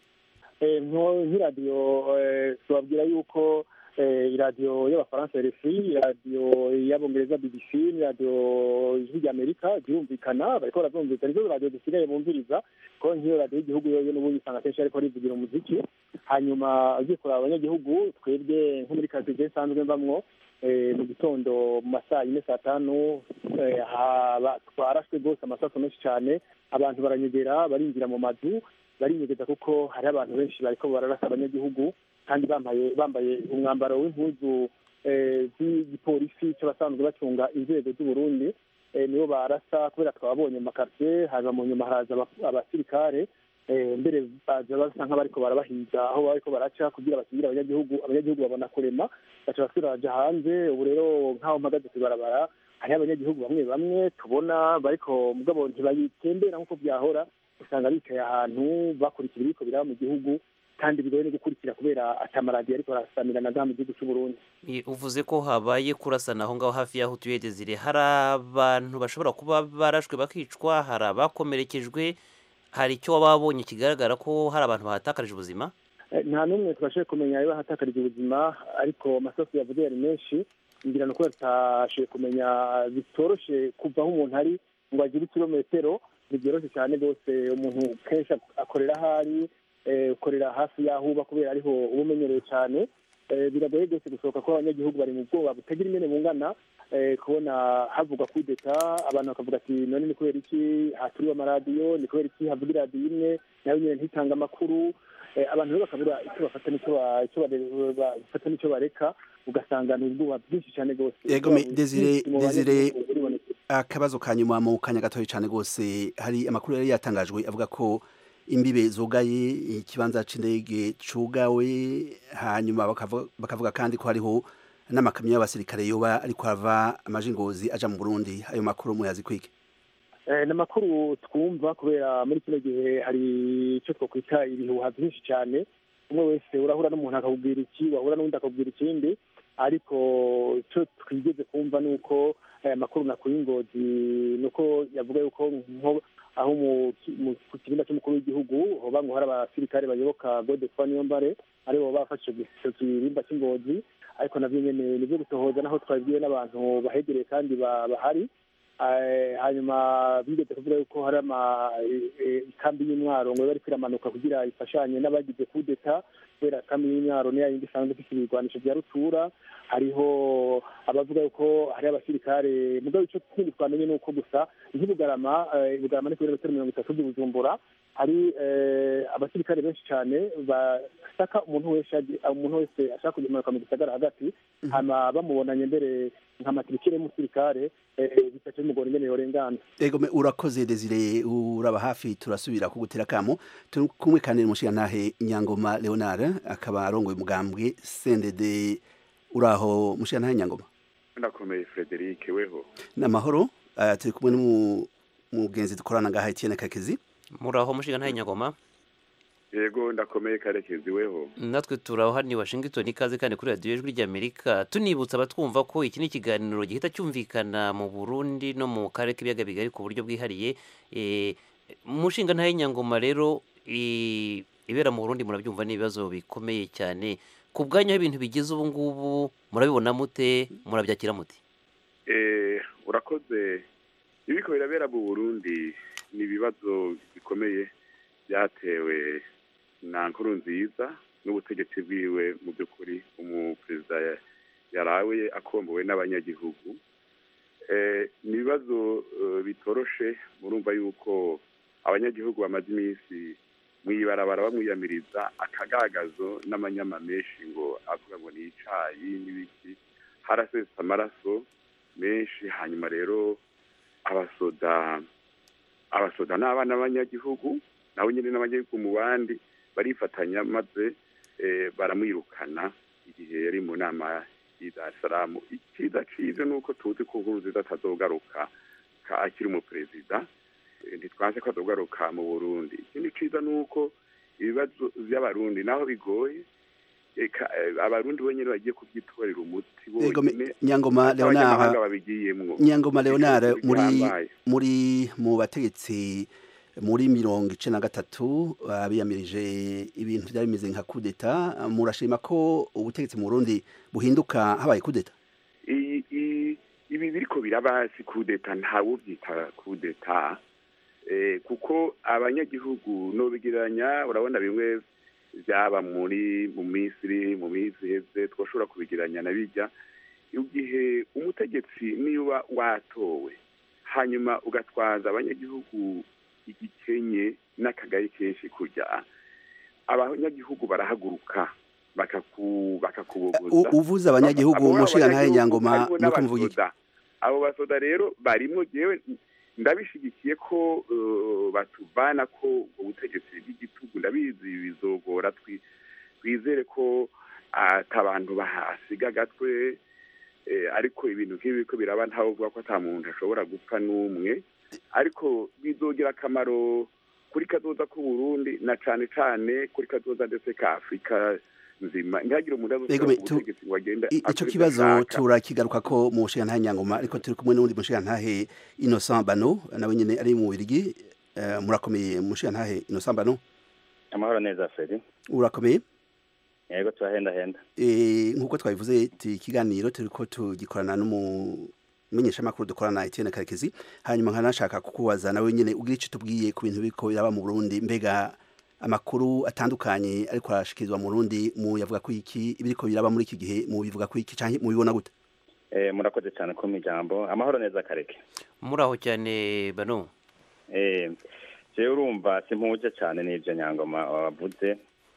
nk'iradiyo tubabwira yuko iradiyo y'abafaransa rfi iradiyo y'abongereza bbc n'iradiyo ijwi ry'amerika zirumvikana bariko barazumvikana nizo radiyo zisigaye bumviriza kuko nk'iyo radiyo y'igihugu yoyo n'ubundi usanga kenshi ariko rivugira umuziki hanyuma ugiye kuraba abanyagihugu twebwe nko muri karitsiye nsanzwe mbamwo mu gitondo mu masaa yine saa tanu twarashwe rwose amasaso menshi cyane abantu baranyegera barinjira mu mazu barinyegeza kuko hari abantu benshi bariko bararasa abanyagihugu kandi bambaye bambaye umwambaro w'impuzu z'igipolisi cy'abasanzwe bacunga inzego z'uburundi nibo barasa kubera twababonye mu makartie hanyuma mu nyuma haraza abasirikare mbere baza basa nk'abariko barabahiga aho bariko baraca kugira bakingire abanyagihugu abanyagihugu babona kurema baca basubira baja hanze ubu rero nk'aho mpagaze kw'ibarabara hariho abanyagihugu bamwe bamwe tubona bariko mugabo ntibayitembera nk'uko byahora usanga bicaye ahantu bakurikira ibiriko biraba mu gihugu kandi bigoye no gukurikira kubera atamaradiyo ariko arasamirana ngaha mu gihugu cy'u Burundi uvuze ko habaye kurasana aho ngaho hafi y'aho utuye Desire hari abantu bashobora kuba barashwe bakicwa hari abakomerekejwe hari icyo waba wabonye kigaragara ko hari abantu bahatakarije ubuzima nta n'umwe twashoboye kumenya niba hatakarije ubuzima ariko amasasu yavuze yari menshi ngira nuko tutashoboye kumenya bitoroshe kuva aho umuntu ari ngo agire ikirometero ntibyoroshye cyane rwose umuntu kenshi akorera aho ari ukorera hafi y'aho uba kubera ariho uba umenyereye cyane biragoye rwose gusohoka ko abanyagihugu bari mu bwoba butagira imene bungana kubona havugwa kudeta abantu bakavuga ati none ni kubera iki haturiwe amaradiyo ni kubera iki havuga iradiyo imwe nayo nyine ntitanga amakuru abantu rero bakabura icyo bafata n'icyo bafata n'icyo bareka ugasanga ni ubwoba bwinshi cyane rwose yego desire desire akabazo ka nyuma mu kanya gatoya cyane rwose hari amakuru yari yatangajwe avuga ko imbibe zugaye ikibanza c'indege cugawe hanyuma bakavuga kandi ko hariho n'amakamyo y'abasirikare yoba ariko ava amajingozi aja mu Burundi ayo makuru muyazi kwike ni amakuru twumva kubera muri kino gihe hari icyo twakwita ibihuha byinshi cyane umwe wese urahura n'umuntu akakubwira iki wahura n'undi akakubwira ikindi ariko icyo twigeze kumva ni uko aya makuru nakuye ingozi ni uko yavuga yuko aho ku kirinda cy'umukuru w'igihugu hoba ngo hari abasirikare bayoboka godefroid niyombare aribo bafashe icyo kirimba cy'ingozi ariko navyo nyene nivyo gutohoza naho twabibwiwe n'abantu bahegereye kandi bahari hanyuma bigeze kuvuga yuko hari ikambi y'intwaro ngo bariko iramanuka kugira ifashanye n'abagize kudeta kubera kambi y'intwaro niya yindi isanzwe ifite ibigwanisho vya rutura hariho abavuga yuko hari abasirikare mugabo ico kindi twamenye ni uko gusa nk'ibugarama ibugarama ni kilometero mirongo itatu by'ubujumbura hari eh, abasirikare benshi cyane basaka umuntu wese aje- umuntu wese ashaka kumanuka mu gisagara hagati hama bamubonanye mbere nka matirikire y'umusirikare eh, bitaca bimugora ingene yorengana ego me urakoze desire uraba hafi turasubira kugutera kamo turi kumwe kandi n'umushirantahe nyangoma leonard akaba arongoye umugambwe sendede uraho mushirantahe nyangoma ndakomeye frederic weho n'amahoro uh, turi kumwe n'umugenzi dukorana ngaha etienne kakezi muraho mushinga ntaye nyagoma yego ndakomeye karekezi weho natwe turaho hano i washington ikaze kandi kuri radiyo ijwi ry'amerika tunibutsa abatwumva ko iki ni ikiganiro gihita cyumvikana mu burundi no mu karere k'ibiyaga bigari ku buryo bwihariye Eh, mushinga ntaye nyangoma rero i- ibera mu burundi murabyumva ni ibibazo bikomeye cyane ku bwanyu aho ibintu bigeze ubu ngubu murabibona mute murabyakira mute Eh, urakoze ibiko birabera mu burundi ni ibibazo bikomeye byatewe na nkuru nziza n'ubutegetsi bwiwe mu by'ukuri umuperezida ya- yarawe akombowe n'abanyagihugu Eh, ni ibibazo eh, bitoroshe murumva yuko abanyagihugu bamaze iminsi mu ibarabara bamwiyamiriza akagagazo n'amanyama menshi ngo avuga ngo ni icayi n'ibiki harasesa amaraso menshi hanyuma rero abasoda abasoda n'abana b'abanyagihugu nabo nyine n'abanyagihugu mu bandi barifatanya maze eh, baramwirukana igihe yari mu nama y'i Dar es Salaam icyiza cize ni uko tuzi ko Nkurunziza atazogaruka ka akiri umuperezida Eh, ntitwanze ko azogaruka mu Burundi ikindi ciza ni uko ibibazo vy'abarundi naho bigoye eka eh, abarundi bonyene bagiye kubyitorera umuti ego me- bonyene nyangoma abanyamahanga leonard babigiyemwo nyangoma leonard Ibintu muri bihambaye. muri mu bategetsi muri mirongo icenda na gatatu uh, biyamirije ibintu byari bimeze nka kudeta murashima ko ubutegetsi mu Burundi buhinduka habaye kudeta I- i- ibi biriko biraba si kudeta ntawuvyita kudeta eh, kuko abanyagihugu nobigereranya urabona bimwe byaba muri mu misiri mu minsi iheze twashobora kubigereranya na bijya igihe umutegetsi niba watowe hanyuma ugatwaza abanyagihugu igikenye n'akagari kenshi kurya abanyagihugu barahaguruka bakaku bakakubogoza U- uvuze abanyagihugu Abo umushinga ntahe abanyagihugu nyangoma harimo nuko mvuga iki n'abasoda. abo basoda rero barimwo jewe ndabishigikiye ko eh, batuvana ko ubutegetsi bw'igitugu ndabizi bizogora twi- twizere ko atabantu bahasiga agatwe eh, ariko ibintu nk'ibi biriko biraba ntawe uvuga ko ata muntu ashobora gupfa n'umwe ariko bizogira akamaro kuri kazoza k'uburundi na cane cane kuri kazoza ndetse ka afurika nzima ntihagire umuntu Ego azosubira me, ku tu- butegetsi ngo agende I- ico akore ivyo kibazo ashaka. turakigaruka ko mu mushinga ntahe nyangoma ariko turi kumwe n'undi mushinga ntahe Innocent Bano nawe nyene ari mu Birigi uh, murakomeye mushinga ntahe Innocent Bano amahoro neza feri urakomeye yego turahendahenda Eh, nk'uko twabivuze ti ikiganiro turiko tugikorana n'umumenyeshamakuru dukorana Etienne Karekezi hanyuma nkanashaka kukubaza nawe nyene ugira ico tubwiye ku bintu biriko biraba mu Burundi mbega amakuru atandukanye ariko arashikirizwa mu Burundi mu yavuga ko iki ibiriko biraba muri iki gihe mu bivuga ko iki canke mu bibona gute eh, murakoze cyane ko ijambo amahoro neza kareke muraho cyane bano eh, jewe urumva simpuje cyane n'ivyo nyangoma wavuze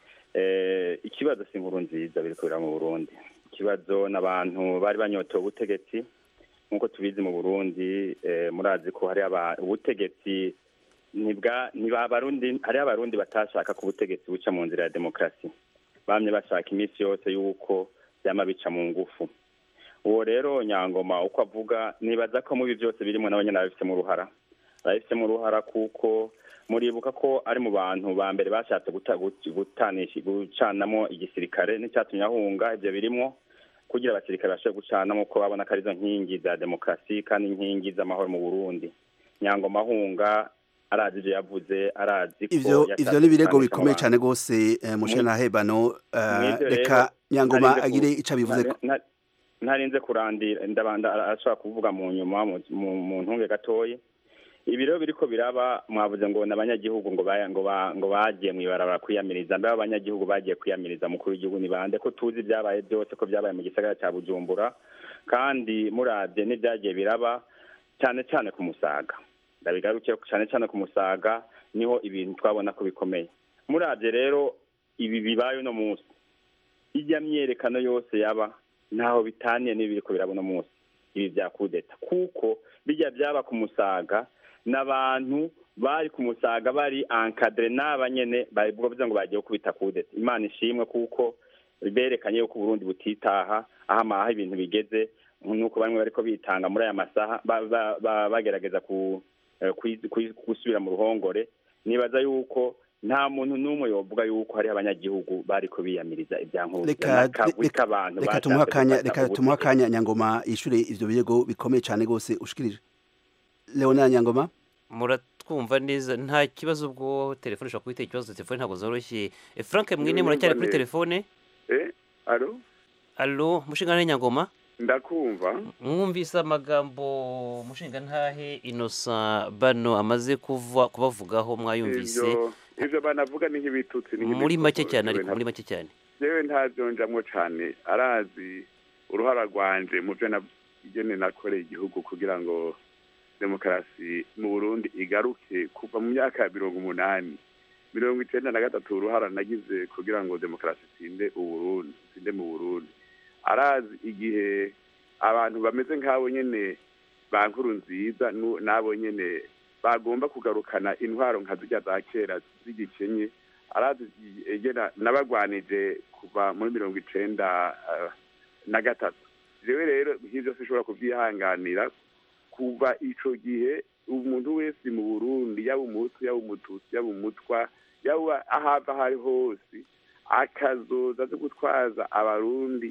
eh, ikibazo si inkuru nziza biriko biraba mu burundi ikibazo n'abantu bari banyotewe ubutegetsi nk'uko tubizi mu burundi eh, murazi ko hari aba- ubutegetsi ntibwa ntiba abarundi hariho abarundi batashaka ko ubutegetsi buca mu nzira ya demokarasi bamye bashaka iminsi yose y'uko byama bica mu ngufu uwo rero nyangoma uko avuga nibaza ko mubi byose birimo nabo nyine babifitemo uruhara babifitemo uruhara kuko muribuka ko ari mu bantu ba mbere bashatse guta- gut- gutanisha gucanamo igisirikare n'icyatumye ahunga ibyo birimo kugira abasirikare bashobore gucanamo ko babona ko arizo nkingi za demokarasi kandi inkingi z'amahoro mu burundi nyangoma ahunga arazi ibyo yavuze arazi ko ivyo yashatse ivyo ni birego gutanisha mu bikomeye bantu. cane gose eh, mushinga ntahe Bano eh, Mw'ivyo reka rero, nyangoma narinze ku- agire ico abivuze nari- nari- ntarinze kurandira ndabanda arashobora kuvuga mu nyuma mu- mu- mu ntunge gatoyi ibi rero biriko biraba mwavuze ngo n'abanyagihugu ngo baya- ngo ba- ngo bagiye mw'ibarabara kwiyamiriza mbe abanyagihugu bagiye kwiyamiriza mukuru w'igihugu ni bande ko tuzi ibyabaye byose ko byabaye mu gisagara cya bujumbura kandi murabye n'ibyagiye biraba cyane cyane ku musaga ndabigarukiye cyane cyane ku musaga niho ibintu twabona ko bikomeye murabye rero ibi bibaye uno munsi ijya myerekano yose yaba ntaho bitaniye n'ibiri ko biraba uno munsi ibi bya kudeta kuko bijya byaba ku musaga n'abantu bari ku musaga bari ankadire n'aba nyene bavuga ngo bagiye kubita kudeta imana ishimwe kuko berekanye yuko uburundi butitaha aho amaha ibintu bigeze nuko bamwe bariko bitanga muri aya masaha ba- ba- ba- bagerageza ku eh, kwi- kwi- gusubira mu ruhongore nibaza yuko nta muntu n'umwe yovuga yuko hariho abanyagihugu bariko biyamiriza ibyankuruza reka n'akagwi reka- k'abantu reka bashatse tumuhe akanya gufata reka ubutegetsi. tumuhe akanya nyangoma yishure ivyo birego bikomeye cane gose ushikirije leonard nyangoma muratwumva neza nta kibazo ubwo telefone ushobora kubitera ikibazo telefone ntabwo zoroshye Eh, frank mwine muracyari kuri telefone eh alo alo mushinga nyangoma ndakumva mwumvise amagambo mushinga ntahe inosa bano amaze kuva kubavugaho mwayumvise ivyo ivyo banavuga ni nk'ibitutsi ni muri nk'ibituko. make cyane Jewe ariko muri make cyane jewe ntavyonjamwo cane arazi uruhara rwanje mu vyo nagene nakoreye igihugu kugira ngo demokarasi mu burundi igaruke kuva mu myaka ya mirongo umunani mirongo icenda na gatatu uruhara nagize kugira ngo demokarasi itsinde uburundi itsinde mu burundi arazi igihe abantu bameze nk'abo nyene ba nkuru nziza nu- n'abo nyene bagomba kugarukana intwaro nka zirya za kera z'igikenye arazi egena nabagwanije kuva muri mirongo icenda eh, na gatatu jewe rero nk'ivyo sinshobora kuvyihanganira kuva ico gihe umuntu wese mu burundi yaba umuhutu yaba umututsi yaba umutwa yaba ahava aho ari hose akazoza azi gutwaza abarundi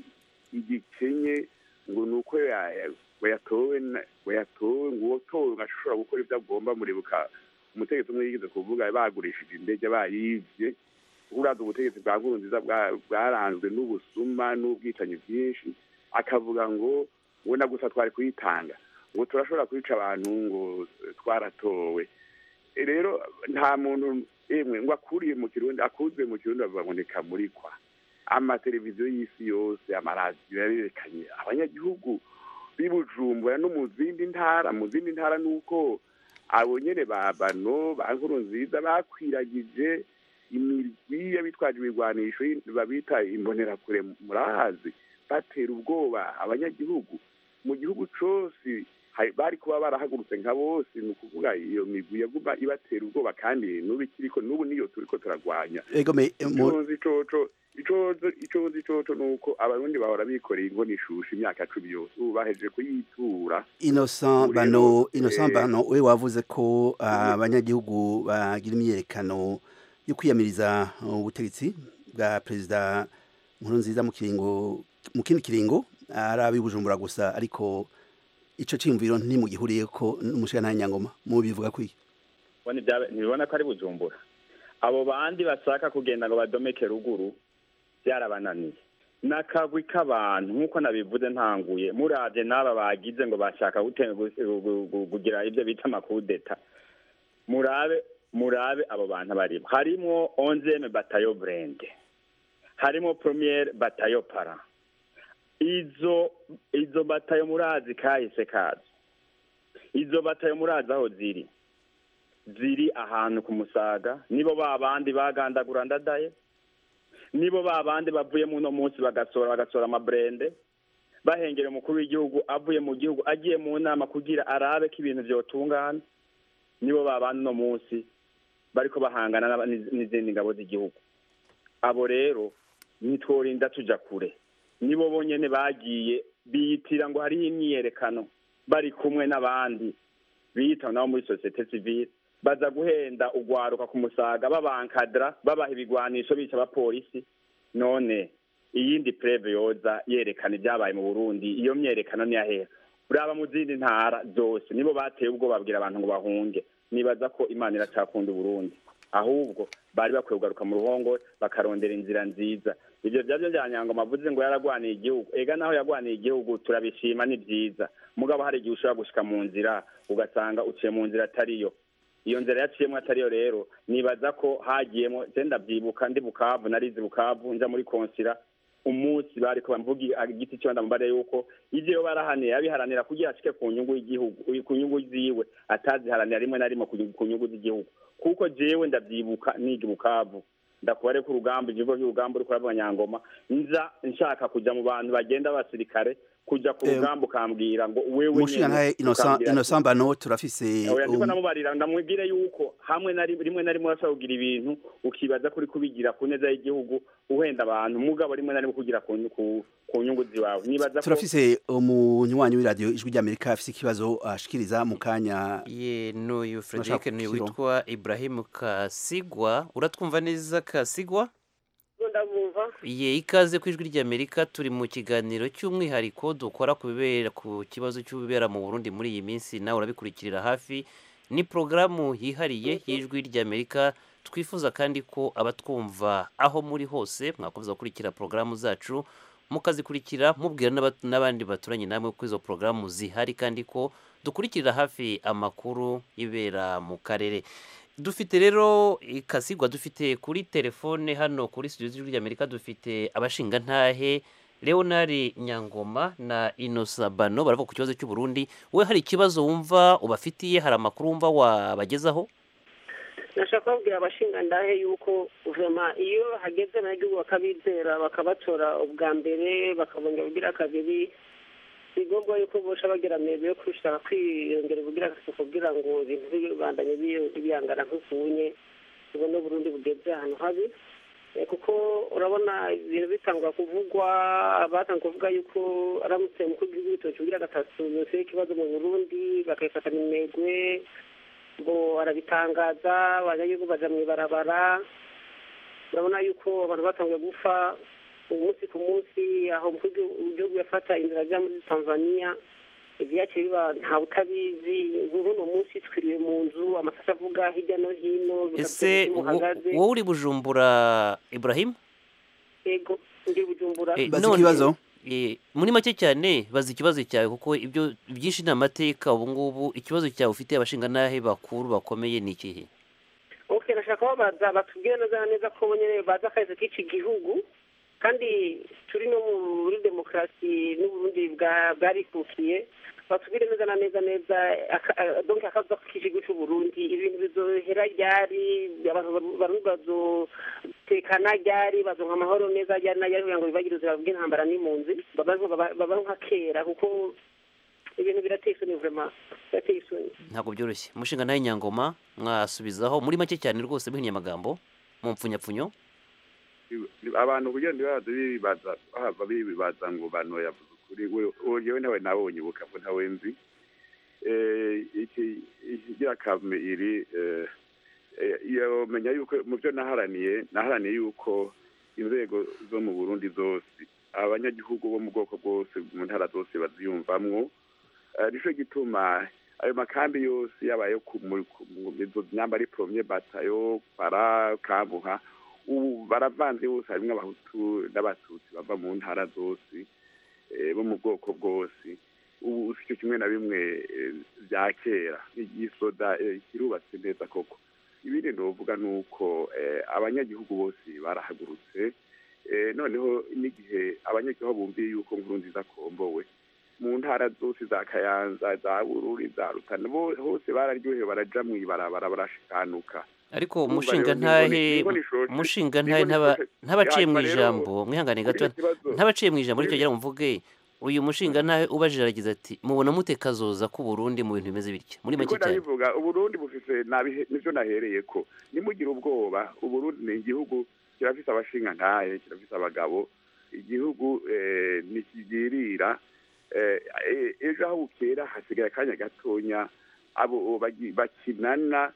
igikenye ngo ni uko ya- ngo yatowe na- ngo yatowe ngo uwotowe ngo ashobora gukora ibyo agomba muribuka umutegetsi umwe yigeze kuvuga bagurishije indege bayivye uraza ubutegetsi bwa nkurunziza bwa- bwaranzwe n'ubusuma n'ubwicanyi bwinshi akavuga ngo ngo na gusa twari kuyitanga ngo turashobora kwica abantu ngo twaratowe E, rero nta muntu emwe ngo akuriye mu kirundi akuzwe mu kirundi bavuga ngo ni kamurikwa amateleviziyo y'isi yose amaradiyo yarerekanye abanyagihugu b'i bujumbura no mu zindi ntara mu zindi ntara ni uko abo nyene ba bano ba nkuru nziza bakwiragije imirwi y'abitwaje ibigwanisho y- babita imbonerakure murahazi batera ubwoba abanyagihugu mu gihugu cose hari- bari kuba barahagurutse nka bose ni ukuvuga iyo migwi yaguma ibatera ubwoba kandi n'ubu ikiriko n'ubu niyo turiko turagwanya ego me mu- icozi icoco icozo icozi icoco ni uko abarundi bahora bikoreye ingo n'ishusha imyaka cumi yose ubu bahejeje kuyitura Innocent Ubu Bano rero, Innocent eh, Bano we wavuze ko ah, abanyagihugu bagira imyerekano yo kwiyamiriza ubutegetsi bwa perezida Nkurunziza mu kiringo mu kindi kiringo ari abibujumbura gusa ariko ico ciyumviro ntimugihuriye ko n'umushikana nyangoma mu bivuga kwiki Ubona ibya- ntibibona ko ari bujumbura abo bandi bashaka kugenda ngo badomeke ruguru byarabananiye n'akagwi k'abantu nk'uko nabivuze ntanguye murabye n'aba bagize ngo bashaka gute- gu- gu- gu- kugira ibyo bita amakudeta murabe murabe abo bantu barimo harimwo onzeme batayo burende harimo premiere batayo para izo izo batayo murazi kahise kazo izo batayo murazi aho ziri ziri ahantu ku musaga nibo ba bandi bagandagura ndadaye nibo ba bandi bavuye muno munsi bagasora bagasora amaburende bahengera umukuru w'igihugu avuye mu gihugu agiye mu nama kugira arabe ko ibintu vyotungana nibo ba bandi uno munsi bariko bahangana n'aba- n'iz- n'izindi ngabo z'igihugu abo rero ntitworinda tuja kure nibo bonyene bagiye biyitira ngo hariho imyiyerekano bari kumwe n'abandi biyita nabo muri sosiyete sivile baza guhenda ugwaruka ku musaga babankadra babaha ibigwanisho bica abapolisi none iyindi preve yoza yerekana ibyabaye mu burundi iyo myerekano niyahera uraba mu zindi ntara zose nibo bateye ubwo babwira abantu ngo bahunge nibaza ko imana iracakunda uburundi ahubwo bari bakwiye kugaruka mu ruhongore bakarondera inzira nziza ibyo byabyo bya nyangoma avuze ngo yaragwaniye igihugu ega naho yagwaniye igihugu turabishima ni byiza mugabo hari igihe ushobora gushika mu nzira ugasanga uciye mu nzira atariyo iyo nzira yaciyemo atariyo rero nibaza ko hagiyemo je ndabyibuka ndi bukavu narizi bukavu nja muri konsira umunsi bariko bamvuga igiti cyo ndamubare yuko ivyo barahaniye yabiharanira kugira ashike ku nyungu y'igihugu ku nyungu ziwe ataziharanira rimwe na rimwe ku- ku nyungu z'igihugu kuko jewe ndabyibuka niga bukavu ndakubare ko urugamba igihugu cy'urugamba uri kuravuga nyangoma nza nshaka kujya mu bantu bagenda abasirikare kujya ku Eh, rugamba ukambwira ngo wewe mushinga ntahe ukambwira ati- innocent bano turafise oya ndiko um, namubarira ndamubwire yuko hamwe na rim- rimwe na rimwe urashobora kugira ibintu ukibaza kuri kubigira ku neza y'igihugu uhenda abantu mugabo rimwe na rimwe kugira ku, ku, ku nyungu ziwawe nibaza ko turafise umunywanyi w'iradiyo ijwi ry'amerika afise ikibazo ashikiriza mu kanya ye n'uyu frederic Nashaka ni kukiro. witwa ibrahim kasigwa uratwumva neza kasigwa ndabumva ye ikaze ku ijwi ry'amerika turi mu kiganiro cy'umwihariko dukora ku bibera ku kibazo cy'ibibera mu burundi muri iyi minsi nawe urabikurikirira hafi ni porogaramu yihariye y'ijwi ry'amerika twifuza kandi ko abatwumva aho muri hose mwakomeza gukurikira porogaramu zacu mukazikurikira mubwira n'aba- n'abandi baturanye namwe ko izo porogaramu zihari kandi ko dukurikirira hafi amakuru y'ibera mu karere dufite rero ikasigwa dufite kuri telefone hano kuri studio z'ijwi ry'amerika dufite abashingantahe leonard nyangoma na inosa bano baravuga ku kibazo cy'uburundi we hari ikibazo wumva ubafitiye hari amakuru wumva wabagezaho nashaka kubabwira abashingandahe yuko vema iyo hageze abanyagihugu bakabizera bakabatora ubwa mbere bakabongera ubugira kabiri si ngombwa yuko bosha bagira amego yo kwishaka kwiyongera ubugira gatatu kugira ngo ibintu bibandanye biyo- biyangana nk'ukunye tubone uburundi bugeze ahantu habi Eh, kuko urabona ibintu bitangwa kuvugwa batanga kuvuga yuko aramutse umukuru w'igihugu w'ibitoki ubugira gatatu yose ikibazo mu burundi bakayifatana imegwe ngo arabitangaza abanyagihugu baja mu ibarabara urabona yuko abantu batanguye gupfa umunsi ku munsi aho umukuru w'igihugu yafata inzira ajya muri tanzania ibyaciye biba ntawe utabizi nk'uno munsi twiriwe mu nzu amasasu avuga hirya no hino ese wo- muhagaze wowe uri bujumbura ibrahim yego ndi bujumbura Eh, none, eh, muri make cyane bazi ikibazo cyawe kuko ibyo byinshi ni amateka ubu ngubu ikibazo cyawe ufite abashingantahe bakuru bakomeye ni ikihe ok nashaka babaza batubwire neza na neza ko bo nyine bazi akazi k'iki gihugu kandi turi no muri demokarasi n'uburundi bwa- bwarikukiye batubwire neza na neza neza aka- a- donc akazi k'igihugu cy'uburundi ibintu bizohera ryari abantu baru- barundi bazotekana ryari bazonka amahoro neza ryari na ryari kugira ngo bibagire ubuzima bw'intambara n'impunzi babaho baba- babaho nka kera kuko ibintu birateye isoni vraiment birateye isoni ntabwo byoroshye umushingantahe nyangoma mwasubizaho muri make cyane rwose muhinnye amagambo mu mpfunyapfunyo abantu kugira ngo baza bibaza bahava bibaza ngo bano yavuze ukuri we uwo yewe nawe nabonye ubukavu ntawe nzi Eh, iki ikigira kame iri eh, eh, yomenya yuko mu byo naharaniye naharaniye yuko inzego zo mu burundi zose abanyagihugu bo mu bwoko bwose mu ntara zose baziyumvamwo Eh, nico gituma ayo makambi yose yabaye ku mu- ku- mu izo nyamba ari premier batayo para kabuha ubu baravanze bose harimwo abahutu n'abatutsi bava mu ntara zose eh, bo mu bwoko bwose ubu si cyo kimwe na bimwe eh, bya kera igisoda eh, kirubatse neza koko ibindi novuga ni uko eh, abanyagihugu bose barahagurutse eh, noneho n'igihe abanyagihugu bumviye yuko nkuru nziza akombowe mu ntara zose za kayanza za bururi za rutana bo- hose bararyohewe baraja mu ibarabara barashikanuka ariko Urumva rero umushingantahe ni inkoni ishoshe, umushingantahe ni inkoni ntaba- ishoshe. ntabaciye mu Hanyuma rero, ijambo mwihangane kuri gato icyo kibazo- ntabaciye mu ijambo kuri- nicyo ngira ngo mvuge uyu mushingantahe ubajije aragize ati mubona mute kazoza k'uburundi mu bintu bimeze bitya muri make niko cyane ndabivuga uburundi bufise nabihe- nivyo nahereye ko nimugire ubwoba uburundi ni igihugu kirafise abashingantahe kirafise abagabo igihugu eh, ntikigirira eh, eh, ejo aho bukera hasigaye akanya gatonya abo bagi- bakinana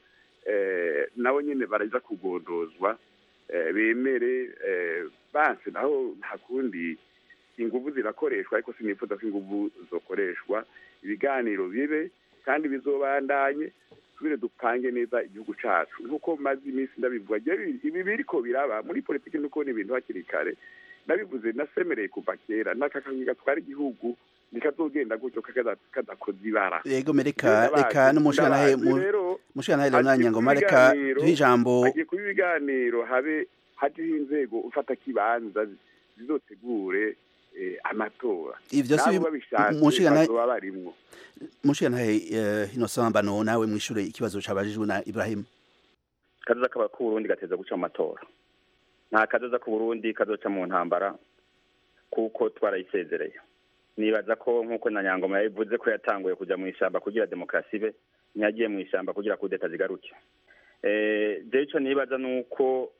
eh, nabo nyene baraza kugondozwa eh, bemere eh, banse naho nta kundi inguvu zirakoreshwa ariko sinifuza ko inguvu zokoreshwa ibiganiro bibe kandi bizobandanye tubire dupange neza igihugu cacu nk'uko maze iminsi ndabivuga jewe ibi biriko biraba muri politiki nuko ni ibintu hakiri kare nabivuze nasemereye kuva kera n'akakangi gatwara igihugu nikazogenda gutyo kakaza- kadakoze ibara yego mereka Ndabazi, reka n'umushingantahe ndabazi mu- rero, umushingantahe hagiye leonard kuba nyangoma reka ibiganiro- duhe ijambo hagiye kuba ibiganiro habe hajeho inzego ufata kibanza zizotegure eh, amatora Ivyo si nabo bi- babishatse umushingantahe- bazoba barimwo umushingantahe eh, innocent bano nawe mwishure ikibazo cabajijwe na ibrahim kazoza k'uburundi gateza guca mu matora nta kazoza k'uburundi kazoca mu ntambara kuko twarayisezereye nibaza ko nk'uko na nyangoma yabivuze ko yatanguye kujya mu ishyamba kugira demokarasi ibe ntiyagiye mu ishyamba kugira kudeta zigaruke jewe ico nibaza ni uko